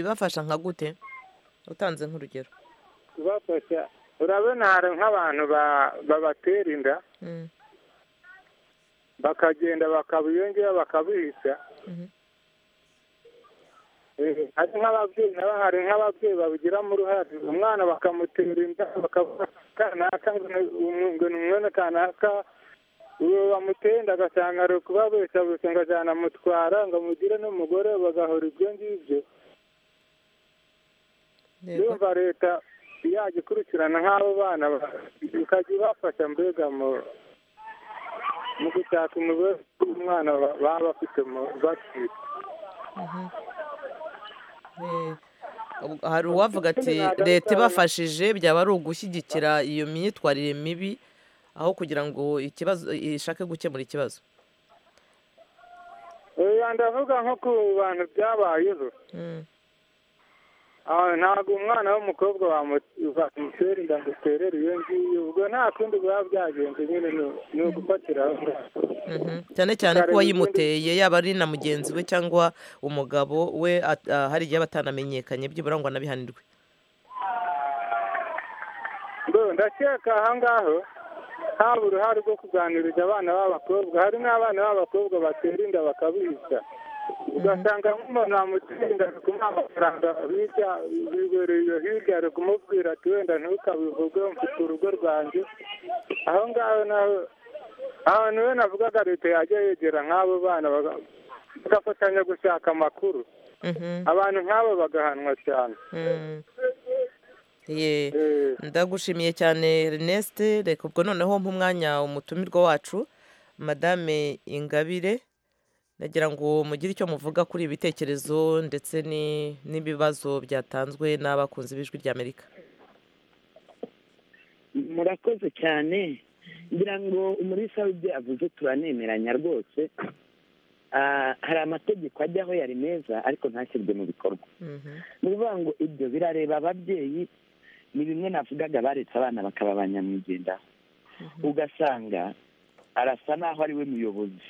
Speaker 1: bafasha nka gute utanze nk'urugero
Speaker 11: kubafasha urabona hari nk'abantu ba- babatera inda
Speaker 1: Mm.
Speaker 11: bakagenda bakabiyongera bakabihisha Eh, hari nk'ababyeyi nabo hari nk'ababyeyi babigiramo uruhare umwana bakamutera inda bakavuga kanaka ngo ni umu- ngo ni umwana kanaka uwo bamuteye inda agasanga ari ukubabeshabesha ngo azanamutwara ngo amugire n'umugore bagahora ibyo ngibyo ndumva leta yajya ikurikirana nk'abo bana ba- ikajya ibafasha mbega mu mu gushaka imibereho y'umwana ba- baba bafite mu batwite
Speaker 1: Mhm. Eh, ubu- hari uwavuga ati leta ibafashije byaba ari ugushyigikira iyo myitwarire mibi aho kugira ngo ikibazo ishake gukemura ikibazo
Speaker 11: oya ndavuga nko ku bantu byabayeho
Speaker 1: Mm.
Speaker 11: Ah, ntabwo umwana w'umukobwa wamu- bamutera inda ngo uterere iyo ngiyo ubwo nta kundi buba byagenze nyine ni- ni ugufatira aho ngaho
Speaker 1: Mhm. cyane cyane ko uwayimuteye yaba ari na mugenzi we cyangwa umugabo we at- ah, hari igihe aba atanamenyekanye byibura ngo anabihanirwe
Speaker 11: ngo ndakeka aho ngaho haba uruhare rwo kuganiriza abana b'abakobwa hari n'abana b'abakobwa batera inda bakabica ugasanga nk'umuntu wamutera inda ari kumuha amafaranga hirya wibereye iyo hirya ari kumubwira ati wenda ntukabivuge mfite urugo rwanjye aho ngaho naho ahantu we navugaga leta yajya yegera nk'abo bana baga- bagafatanya gushaka amakuru abantu nk'abo bagahanwa cyane
Speaker 1: Mm. Ye, ndagushimiye cyane Erneste reka ubwo noneho mpa umwanya umutumirwa wacu madame ingabire nagira ngo mugire icyo muvuga kuri ibi bitekerezo ndetse ni- n'ibibazo byatanzwe n'abakunzi b'ijwi ry'amerika
Speaker 2: murakoze cyane ngira ngo umurisa w'ibyo yavuze turanemeranya rwose Ah, hari amategeko ajyaho yari meza ariko ntashyirwe mu bikorwa ni ukuvuga ngo ibyo birareba ababyeyi ni bimwe navugaga baretse abana bakaba ba nyamwigendaho ugasanga arasa n'aho ari we muyobozi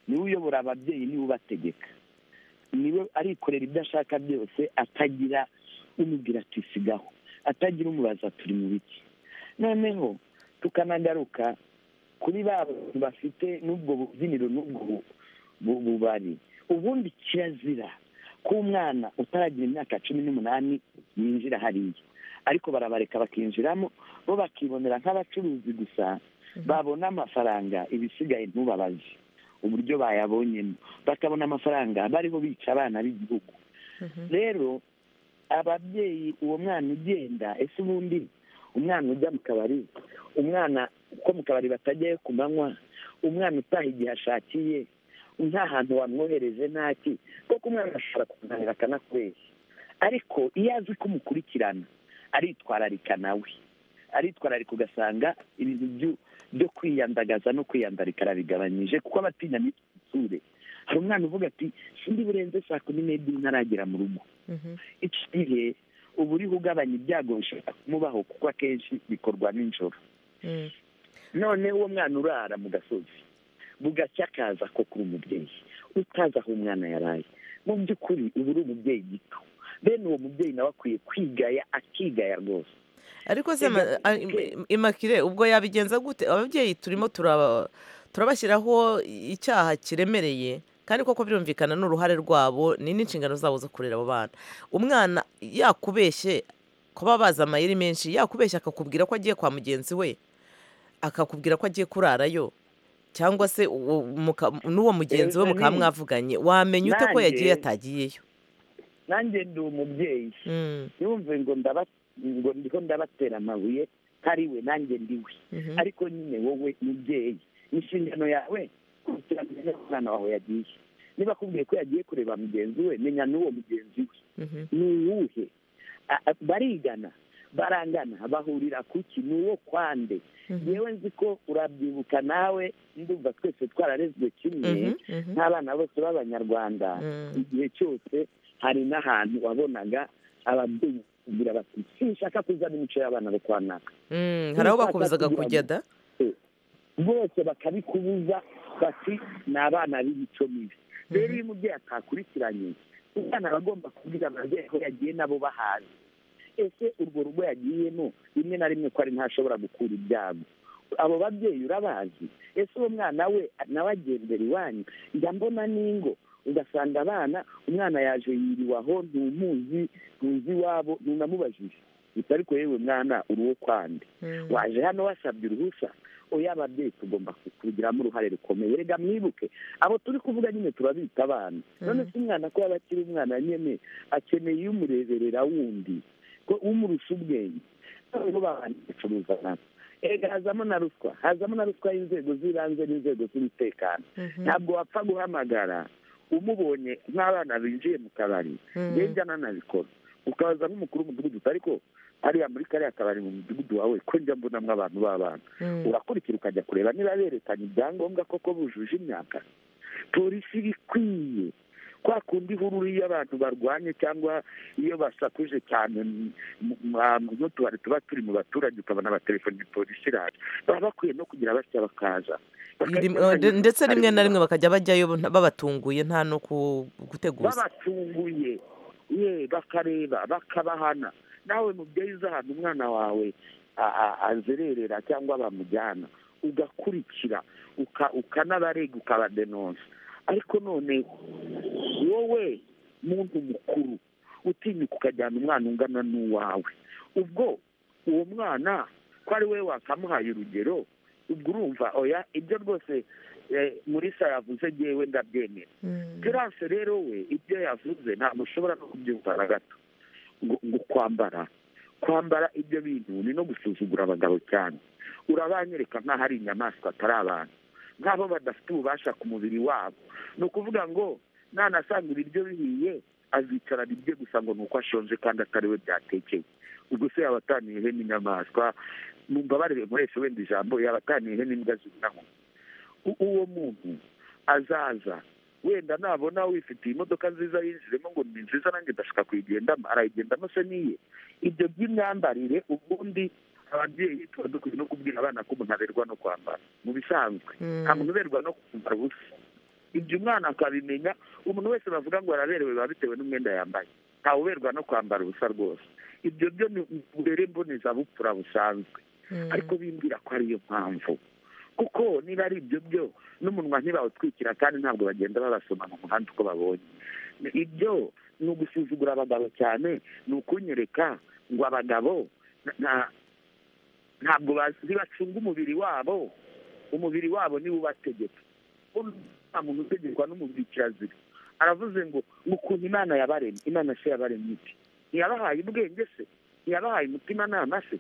Speaker 2: niwe uyobora ababyeyi niwe ubategeka niwe arikorera ibyo ashaka byose atagira umubwira ati sigaho atagira umubaza turi mu biki noneho tukanagaruka kuri ba bantu bafite n'ubwo bubyiniro n'ubwo bu- bu- bubari ubundi kirazira k'umwana utaragira imyaka cumi n'umunani yinjira hariya ariko barabareka bakinjiramo bo bakibonera nk'abacuruzi gusa babona amafaranga ibisigaye ntubabaze uburyo bayabonyemo bakabona amafaranga bariho bica abana b'igihugu rero ababyeyi uwo mwana ugenda ese ubundi umwana ujya mu kabari umwana uko mu kabari batajyayo ku manywa umwana utaha igihe ashakiye nta hantu wamwohereje ntaki kuko umwana ashobora kumunanira akanakubeshya ariko iyo azi ko umukurikirana aritwararika nawe aritwararika ugasanga ibintu byo- byo kwiyandagaza no kwiyandarika arabigabanyije kuko aba atinya n'isure hari umwana uvuga ati sindi burenze saa kumi n'ebyiri ntaragera mu rugo icyo gihe uba uriho ugabanya ibyago bishobora kumubaho kuko akenshi bikorwa nijoro noneho uwo mwana urara mu gasozi bugacya akaza ko kuri umubyeyi utazi aho umwana yaraye mu by'ukuri uba uri umubyeyi gito bene uwo mubyeyi nawe akwiye kwigaya akigaya rwose
Speaker 1: ariko se ma- a- im- imakire ubwo yabigenza gute ababyeyi turimo turaba- turabashyiraho icyaha kiremereye kandi koko birumvikana ni uruhare rwabo ni n'inshingano zabo zo kurera abo bana umwana yakubeshye kuba bazi amayeri menshi yakubeshya akakubwira ko agiye kwa mugenzi we akakubwira ko agiye kurarayo cyangwa se uwo muka- n'uwo mugenzi we
Speaker 2: Erega
Speaker 1: mukaba
Speaker 2: ni-
Speaker 1: mwavuganye wamenya ute ko
Speaker 2: Nanjye-
Speaker 1: yagiye yatagiyeyo
Speaker 2: nanjye ndi umubyeyi yumve ngo ndaba- ngo ndiho ndabatera amabuye ntari we nanjye ndi we
Speaker 1: Mhm.
Speaker 2: ariko nyine wowe mubyeyi inshingano yawe kurikirana umwana wawe yagiye niba akubwiye ko yagiye kureba mugenzi we menya n'uwo mugenzi we ni uwuhe A- a- barigana barangana bahurira ku ki ni uwo kwande yewe nzi ko urabyibuka nawe ndumva twese twararezwe kimwe
Speaker 10: Mhm, mhm.
Speaker 2: nk'abana bose b'abanyarwanda igihe cyose hari n'ahantu wabonaga ababyeyi kugira bati sinshaka kuzana imico y'abana bo kwa naka
Speaker 1: Mm, hari aho bakubuzaga kujya da
Speaker 2: bose bakabikubuza bati ni abana b'imico mibi rero iyo umubyeyi atakurikiranye umwana aba agomba kubwira ababyeyi ko yagiye nabo bahazi ese urwo rugo yagiyemo rimwe na rimwe ko ari ntashobora gukura ibyago abo babyeyi urabazi ese uwo mwana we nawe agendera iwanyu njya mbona n'ingo ugasanga abana umwana yaje yiriwe aho ntumuzi ntuzi iwabo ntunamubajije gusa ariko yewe mwana uri uwo kwande waje hano wasabye uruhusa oya ababyeyi tugomba kubigiramo uruhare rukomeye rega mwibuke abo turi kuvuga nyine turabita abana none se umwana ko yaba akiri umwana nyine akeneye iyo umureberera wundi ko umurusha ubwenge noneho babanje gucuruza nabo erega hazamo na ruswa hazamo na ruswa y'inzego z'ibanze n'inzego z'umutekano
Speaker 10: Mhm.
Speaker 2: ntabwo wapfa guhamagara umubonye nk'abana binjiye mu kabari
Speaker 10: Mhm.
Speaker 2: njye nanabikora ukabaza nk'umukuru w'umudugudu uti ariko hariya muri kariya kabari mu mudugudu wawe ko njya mbonamo abantu b'abana
Speaker 10: Mhm.
Speaker 2: urakurikira ukajya kureba niba berekanye ibyangombwa koko bujuje imyaka polisi iba ikwiye kwa kundi ihurura iyo abantu barwanye cyangwa iyo basakuje cyane mu- mu- mu- ahantu nk'utubari tuba turi mu baturage ukabona abatelefoni polisi iraje baba bakwiye no kugira batya bakaza
Speaker 1: Rim- eh, de- ndetse rimwe na rimwe bakajya bajyayo nta- babatunguye nta no ku- guteguza
Speaker 2: babatunguye ye bakareba bakabahana nawe mubyeyi uzi ahantu umwana wawe a- a- azererera cyangwa bamujyana ugakurikira uka- ukanabarega ukabadenonsa ariko none wowe muntu mukuru utinyuka ukajyana umwana ungana n'uwawe ubwo uwo mwana ko ari we wakamuhaye urugero ubwo urumva oya ibyo rwose eh, murisa yavuze ngewe ndabyemera Terence rero we ibyo yavuze ntabwo ushobora no kubyumva na gato ngo ngo kwambara kwambara ibyo bintu ni no gusuzugura abagabo cyane urabanyereka nk'aho ari inyamaswa atari abantu nk'abo badafite ububasha ku mubiri wabo ni ukuvuga ngo nanasanga ibiryo bihiye azicarana ibye gusa ngo ni uko ashonje kandi atari we byatekeye ubwo se yaba ataniye ihene inyamaswa mumbabarire nkoresha wenda ijambo yaba ataniye ihene imbwa z'inama U- uwo muntu azaza wenda nabona wifitiye imodoka nziza yinjiremo ngo ni nziza nanjye ndashaka kuyigendamo arayigendamo se niye ibyo by'imyambarire ubundi ababyeyi tuba dukwiye no kubwira abana ko umuntu aberwa no kwambara mu bisanzwe nta muntu uberwa no kwambara ubusa ibyo umwana akabimenya umuntu wese bavuga ngo araberewe biba bitewe n'umwenda yambaye ntawe uberwa no kwambara ubusa rwose ibyo byo ni ububere mbonezabupfura busanzwe ariko bimbwira ko ariyo mpamvu kuko niba ari ibyo byo n'umunwa ntibawutwikira kandi ntabwo bagenda babasoma mu muhanda uko babonye ibyo ni ugusuzugura abagabo cyane ni ukunyereka ngo abagabo na- na- ntabwo bazi- ntibacunga umubiri wabo umubiri wabo niwo ubategeka Bo nta muntu utegekwa n'umubiri kirazira aravuze ngo ngo ukuntu imana yabaremye imana se yabaremye iki ntiyabahaye ubwenge se ntiyabahaye umutimanama se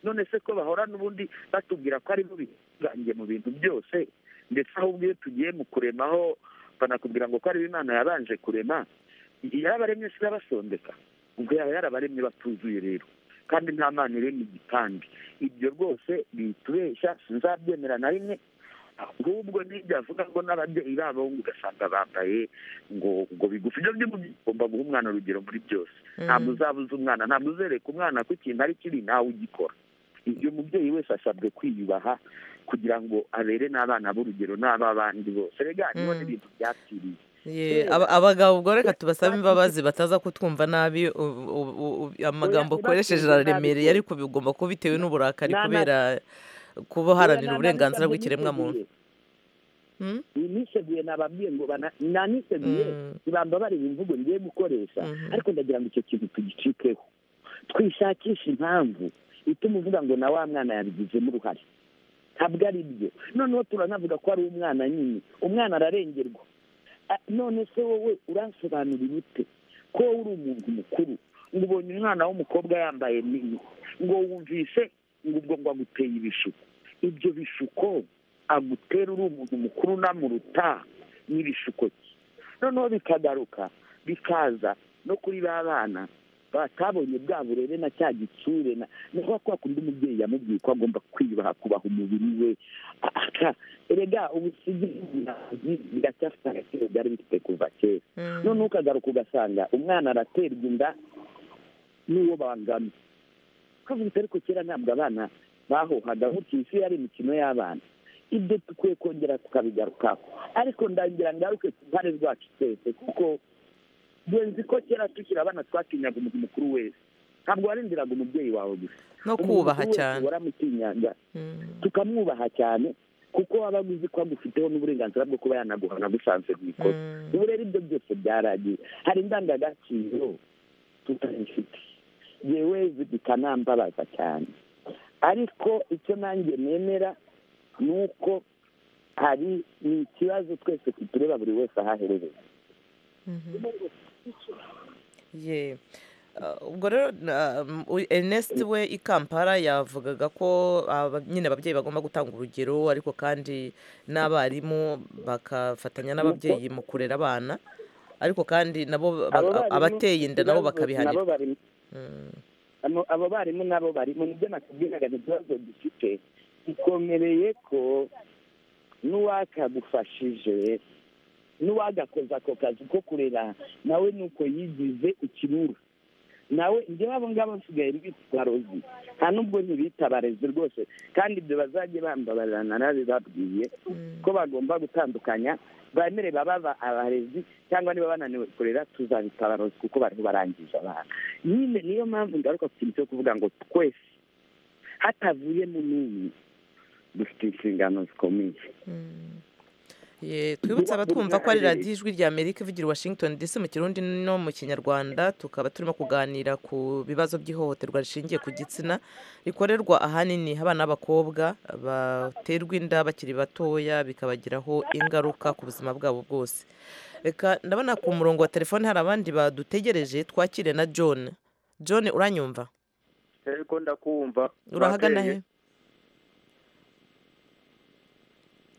Speaker 2: none se ko bahora n'ubundi batubwira ko ari bo bigange mu bintu byose ndetse ahubwo iyo tugiye mu kuremaho banakubwira ngo ko ari bo imana yabanje kurema yarabaremye se irabasondeka ubwo yaba yarabaremye batuzuye rero kandi nta mana iremye igitambi ibyo rwose bitubeshya sinzabyemera na rimwe ahubwo n'ibyo avuga ngo n'ababyeyi babo ngo ugasanga bambaye ngo ngo bigufi ibyo byo ugomba guha umwana urugero muri byose ntabwo uzabuza umwana ntabwo uzereka umwana ko ikintu ari kibi nawe ugikora ibyo umubyeyi wese asabwe kwiyubaha kugira ngo abere n'abana b'urugero n'ab'abandi bose rega niba n'ibintu byapfiriye
Speaker 1: Ye, aba- abagabo ubwo reka tubasabe imbabazi bataza kutwumva nabi u- u- u- amagambo
Speaker 2: Oya,
Speaker 1: ukoresheje
Speaker 2: ntibatuze nabi
Speaker 1: araremereye ariko bigomba kuba bitewe n'uburakari
Speaker 2: Na- na-
Speaker 1: kubera kuba uharanira uburenganzira bw'ikiremwamuntu
Speaker 2: niseguye nababwiye ngo bana- naniseguye ntibambabarira imvugo ngiye gukoresha ariko ndagira ngo icyo kintu tugicikeho twishakisha impamvu ituma uvuga ngo na wa mwana yabigizemo uruhare ntabwo ari byo noneho turanavuga ko ari umwana nyine umwana ararengerwa Ah, none se wowe uransobanurira ute ko wowe uri umuntu mukuru ngo ubonye umwana w'umukobwa yambaye nini ngo wumvise ngo ubwo ngo aguteye ibishuko ibyo bishuko agutera uri umuntu mukuru unamuruta n'ibishuko cye noneho bikagaruka bikaza no kuri ba bana batabonye bwa burere na cya gitsure na ni kwa kwa kundi umubyeyi yamubwiye ko agomba kwiyubaha kubaha umubiri we aka erega ubusigi n'ubunazi biracyafite agaciro byari bifite kuva kera
Speaker 12: Mm.
Speaker 2: noneho ukagaruka ugasanga umwana araterwa inda n'uwo bangana kavuga ariko kera ntabwo abana bahohaga nk'utu isi yari imikino y'abana ibyo dukwiye kongera tukabigarukaho ariko ndagira ngaruke ku ruhare rwacu twese kuko ngenzi ko kera tukiri abana twatinyaga umuntu mukuru wese ntabwo warindiraga umubyeyi wawe gusa
Speaker 1: No
Speaker 2: Umuntu
Speaker 1: kubaha
Speaker 2: mukuru wese
Speaker 1: cyane.
Speaker 2: waramutinyanga tukamwubaha cyane kuko waba uzi ko agufiteho n'uburenganzira bwo kuba yanaguhana agusanze mu ikosa ubu rero ibyo byose byaragiye hari indangagaciro tutazifite yewe zikanambabaza cyane ariko icyo nanjye nemera ni uko hari ni ikibazo twese tureba buri wese ahaherereye
Speaker 1: ye Ah, ubwo rero ah, u- ernest we i kampala yavugaga ko aba- nyine ababyeyi bagomba gutanga urugero ariko kandi n'abarimu bagafatanya n'ababyeyi mu kurera abana ariko kandi nabo ba-
Speaker 2: Abo barimu
Speaker 1: abateye inda nabo
Speaker 2: ikibazo nabo
Speaker 1: bakabihanirwa
Speaker 2: barimu Amo- abo barimu nabo bari mu byo nakubwiraga ni ikibazo dufite gikomereye ko n'uwakagufashije n'uwagakoze ako kazi ko kurera nawe nuko yigize ikibura nawe njyewe abo ngabo basigaye bitwa rozi nta n'ubwo ntibita barezi rwose kandi ibyo bazajye bambabarira narabibabwiye ko bagomba gutandukanya bemere baba abarezi cyangwa niba bananiwe kurera tuzabita abarozi kuko bariho barangije abana nyine niyo mpamvu ngaruka ku kintu cyo kuvuga ngo twese hatavuyemo n'umwe dufite inshingano zikomeye
Speaker 1: Ye, twibutse abatwumva ko ari radiyo ijwi rya amerika ivugira i washington dc mu kirundi no mu kinyarwanda tukaba turimo kuganira ku bibazo by'ihohoterwa rishingiye ku gitsina rikorerwa ahanini abana b'abakobwa baterwa inda bakiri batoya bikabagiraho ingaruka ku buzima bwabo bwose reka ndabona ku murongo wa telefone hari abandi badutegereje twakire na john john uranyumva
Speaker 13: ariko ndakumva
Speaker 1: urahagana he
Speaker 13: Babyeyi,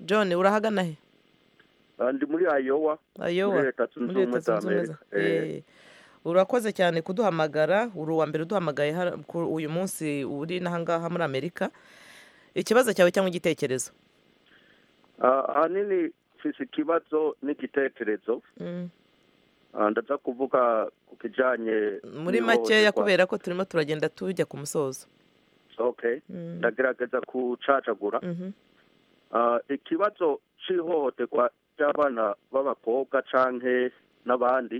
Speaker 1: john urahagana he
Speaker 13: ah, ndi muri ayowa
Speaker 1: ayowa
Speaker 13: muri leta zunze
Speaker 1: muri leta
Speaker 13: ubumwe za
Speaker 1: zunze ubumwe za
Speaker 13: amerika Eh,
Speaker 1: Eh. urakoze cyane kuduhamagara uri uwa mbere uduhamagaye hano kuri uyu munsi uri n'ahangaha muri amerika ikibazo cyawe cyangwa igitekerezo
Speaker 13: ah, ahanini mfise ikibazo n'igitekerezo Ah, ndaza kuvuga ku kijanye
Speaker 1: muri makeya kubera ko turimo turagenda tujya ku musozo
Speaker 13: okay
Speaker 1: Mm.
Speaker 13: ndagerageza kucacagura
Speaker 1: Mhm.
Speaker 13: Ah, ikibazo cy'ihohoterwa ry'abana b'abakobwa canke n'abandi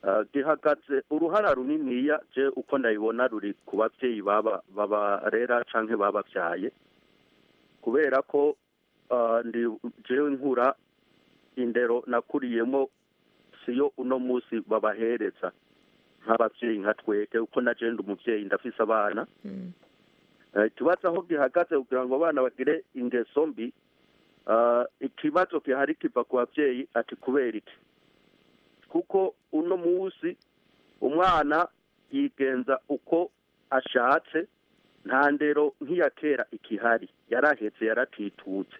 Speaker 13: ah, gihagaze uruhara runiniya je uko ndabibona ruri ku babyeyi baba babarera canke bababyaye kubera ko ah, ndi jewe nkura indero nakuriyemo siyo uno munsi babahereza nk'abavyeyi nka twebwe uko na je ndi umuvyeyi ndafise abana Eh, ikibazo aho gihagaze kugira ngo abana bagire ingeso mbi ah, ikibazo gihari kiva ku babyeyi ati kubera iki kuko uno munsi umwana yigenza uko ashatse nta ndero nk'iya kera ikihari yarahetse yaratitutse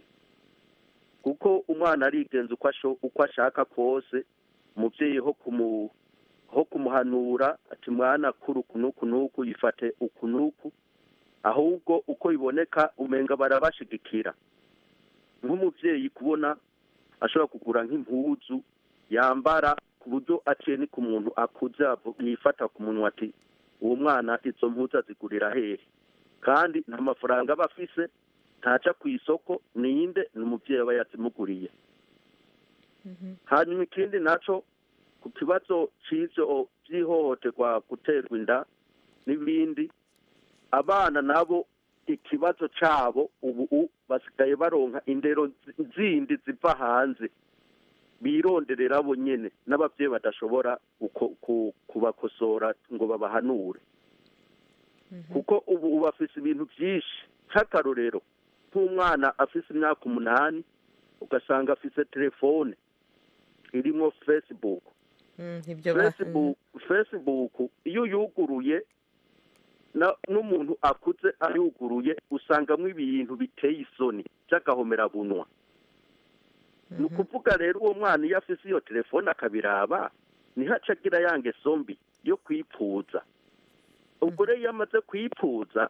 Speaker 13: kuko umwana arigenza uko asho- uko ashaka kose umubyeyi ho kumu ho kumuhanura ati mwana kuri uku n'uku n'uku yifate uku n'uku ahubwo uko biboneka umenga barabashigikira nk'umubyeyi kubona ashobora kugura nk'impuzu yambara ku buryo aciye ni ku muntu akuze avu- yifata ku munwa ati uwo mwana izo mpuzu azigurira hehe kandi nta mafaranga aba afise ntaca ku isoko ninde ni umubyeyi aba yazimuguriye hanyuma ikindi naco ku kibazo cy'ivyo by'ihohoterwa guterwa inda n'ibindi abana nabo ikibazo cyabo ubu u- basigaye baronka indero nzi- zindi ziva hanze bironderera bo nyene n'abavyeyi badashobora uko- ku- kubakosora ngo babahanure kuko ubu ubu afise ibintu byinshi nk'akarorero nk'umwana afise imyaka umunani ugasanga afise telefone irimo facebook
Speaker 1: Mm, ibyo ba-
Speaker 13: facebook facebook iyo yuguruye na- n'umuntu akuze ayuguruye usangamo ibintu biteye isoni by'agahomerabunywa ni ukuvuga rero uwo mwana iyo afise iyo telefone akabiraba niho aca agira ya ngeso mbi yo kwipfuza ubwo rero iyo amaze kwipfuza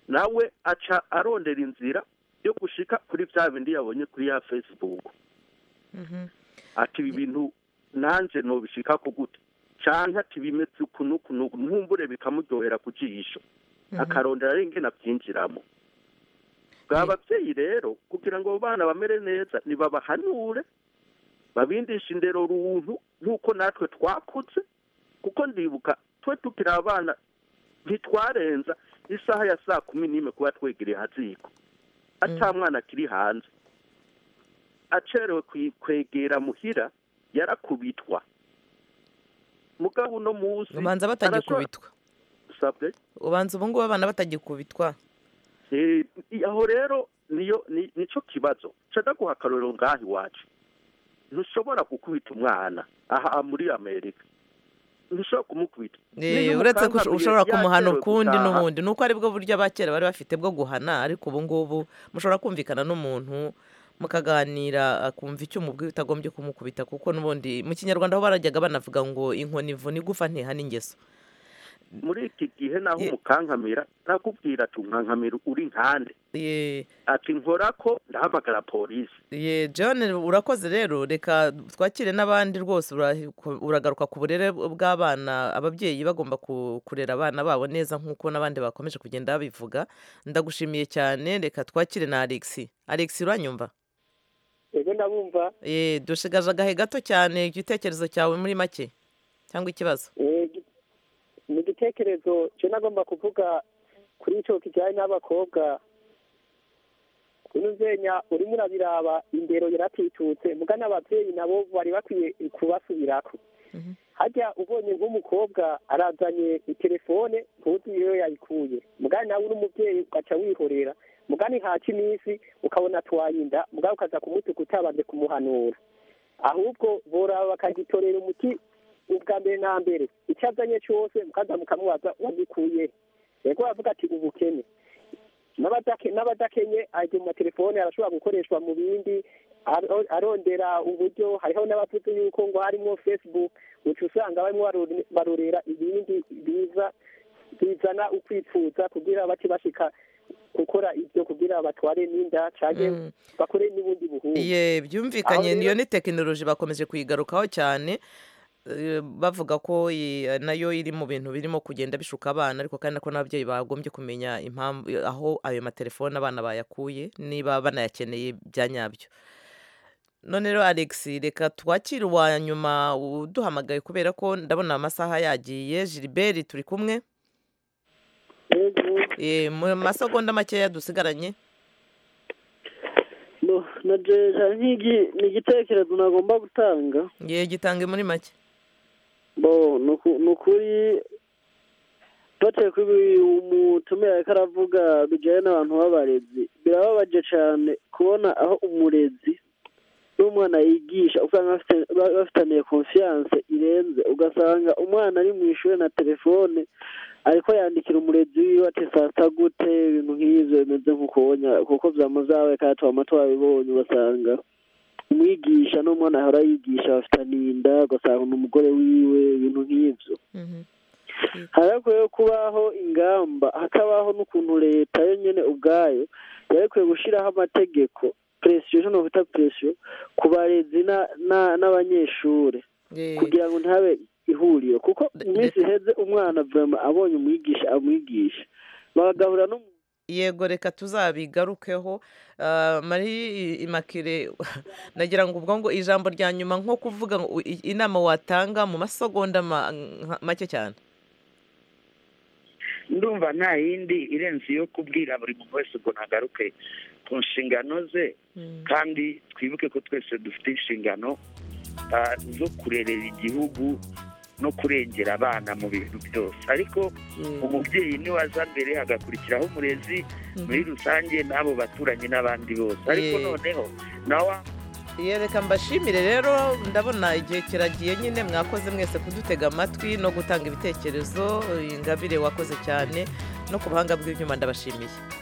Speaker 13: nawe aca arondera inzira yo gushika kuri bya bindi yabonye kuri ya facebook
Speaker 1: Mhm.
Speaker 13: ati ibi bintu nanjye nobishika ku gute cyangwa ati bimeze uku n'uku n'uku ntumbure bikamuryohera ku jisho
Speaker 1: Mhm.
Speaker 13: akarondera ari ingene abyinjiramo bwa babyeyi rero kugira ngo abo bana bamere neza nibabahanure babindishe indero runtu nk'uko natwe twakutse kuko ndibuka twe tukiri abana ntitwarenza isaha ya saa kumi n'imwe kuba twegereye haziko ata mwana akiri hanze acerewe kwi- kwegera muhira yarakubitwa mugabo uno munsi
Speaker 1: ubanza batagikubitwa
Speaker 13: sabwe
Speaker 1: ubanza ubu ngubu abana batagikubitwa
Speaker 13: Eh, aho rero niyo ni- nico kibazo nshaka guha akarorero ngaha iwacu ntushobora gukubita umwana aha muri amerika ntushobora kumukubita
Speaker 1: Eh,
Speaker 13: Niyo
Speaker 1: uretse ko
Speaker 13: umukankamuye
Speaker 1: ushobora kumuhana
Speaker 13: yatewe
Speaker 1: ukundi
Speaker 13: gutaha,
Speaker 1: n'ubundi ni uko aribwo buryo abakera bari bafite bwo guhana ariko ubu ngubu mushobora kumvikana n'umuntu mukaganira akumva icyo umubwiye utagombye kumukubita kuko n'ubundi mu kinyarwanda aho barajyaga banavuga ngo inkoni ivuna igufa ntihana ingeso
Speaker 13: muri iki gihe naho umukankamira nakubwira ati unkankamira uri nkande ati nkora ko ndahamagara polisi
Speaker 1: ye john urakoze rero reka twakire n'abandi rwose ura- uragaruka ku burere bw'abana ababyeyi bagomba ku- kurera abana babo neza nk'uko n'abandi bakomeje kugenda babivuga ndagushimiye cyane reka twakire na alex alex uranyumva
Speaker 4: ego ndabumva
Speaker 1: Eh, dushigaje agahe gato cyane igitekerezo cyawe muri make cyangwa ikibazo
Speaker 4: Eh, gi- ni igitekerezo cyo nagomba kuvuga kuri icyo kijyanye n'abakobwa uno nzenya urimo urabiraba indero yaratitutse muga n'ababyeyi nabo bari bakwiye kubasubirako hajya ubonye nk'umukobwa arazanye telefone ntuzi iyo yayikuye mugani nawe uri umubyeyi ugaca wihorera mugani haca iminsi ukabona tuwayinda mugani ukaza kumutuka utabanje kumuhanura ahubwo boraba bakagitorera umuti ubwa mbere na mbere icyo azanye cyose mukaza mukamubaza wagikuye yego bavuga ati ubukene n'abadake- n'abadakenye ajya mu matelefone arashobora gukoreshwa mu bindi aro- arondera uburyo hariho n'abavuze yuko ngo harimo facebook uca usanga barimo barore- barorera ibindi biza bizana ukwipfuza kugira bace bashika gukora ibyo kugira batware n'inda cyangwa bakore n'ubundi buhunzi
Speaker 1: ye
Speaker 4: Aho
Speaker 1: byumvikanye
Speaker 4: rero-
Speaker 1: niyo ni tekinoloji bakomeje kuyigarukaho cyane Eh, bavuga ko i- nayo iri mu bintu birimo kugenda bishuka abana ariko kandi nako n'ababyeyi bagombye kumenya impamvu aho ayo matelefone abana bayakuye niba banayakeneye bya nyabyo none rero alex reka twakire uwa nyuma uduhamagaye kubera ko ndabona amasaha yagiye gilbert turi kumwe Eh, mu masegonda makeya dusigaranye
Speaker 12: na jeje hari nk'igi- ni igitekerezo nagomba gutanga
Speaker 1: ye gitange muri make
Speaker 12: bo ni uku- ni ukuri batuye kuri umutumire ariko aravuga bijyanye n'abantu b'abarezi birababaje cyane kubona aho umurezi n'umwana yigisha usanga bafite- ba- bafitaniye konfiyanse irenze ugasanga umwana ari mu ishuri na telefone ariko yandikira umurezi wiwe ati saa sita gute ibintu nk'ibyo bimeze nk'ukubonya kuko byamuzawe kandi tuba amato babibonye ugasanga umwigisha n'umwana ahora yigisha bafitaniye inda ugasanga ni umugore wiwe ibintu nk'ibyo harakwiye kubaho ingamba hakabaho n'ukuntu leta yo nyine ubwayo yarekwiye gushyiraho amategeko presiyo icyo nakwita presiyo ku barezi na- na- n'abanyeshuri kugira ngo ntihabe ihuriro kuko mu minsi iheze umwana vama abonye umwigisha amwigisha bagahura no
Speaker 1: yego reka tuzabigarukeho Ah, mari imakire nagira ngo ubwo ngo ijambo rya nyuma nko kuvuga ngo i- inama watanga mu masegonda ma- nka- make cyane
Speaker 2: ndumva nta yindi irenze iyo kubwira buri muntu wese ngo ntagaruke ku nshingano ze kandi twibuke ko twese dufite inshingano ah, zo kurerera igihugu no kurengera abana mu bintu byose ariko umubyeyi niwe aza mbere hagakurikiraho umurezi muri rusange n'abo baturanyi n'abandi bose ariko
Speaker 1: Yego.
Speaker 2: noneho nawe
Speaker 1: Iyo reka mbashimire rero ndabona igihe kiragiye nyine mwakoze mwese kudutega amatwi no gutanga ibitekerezo ingabire wakoze cyane no ku buhanga bw'ibyuma ndabashimiye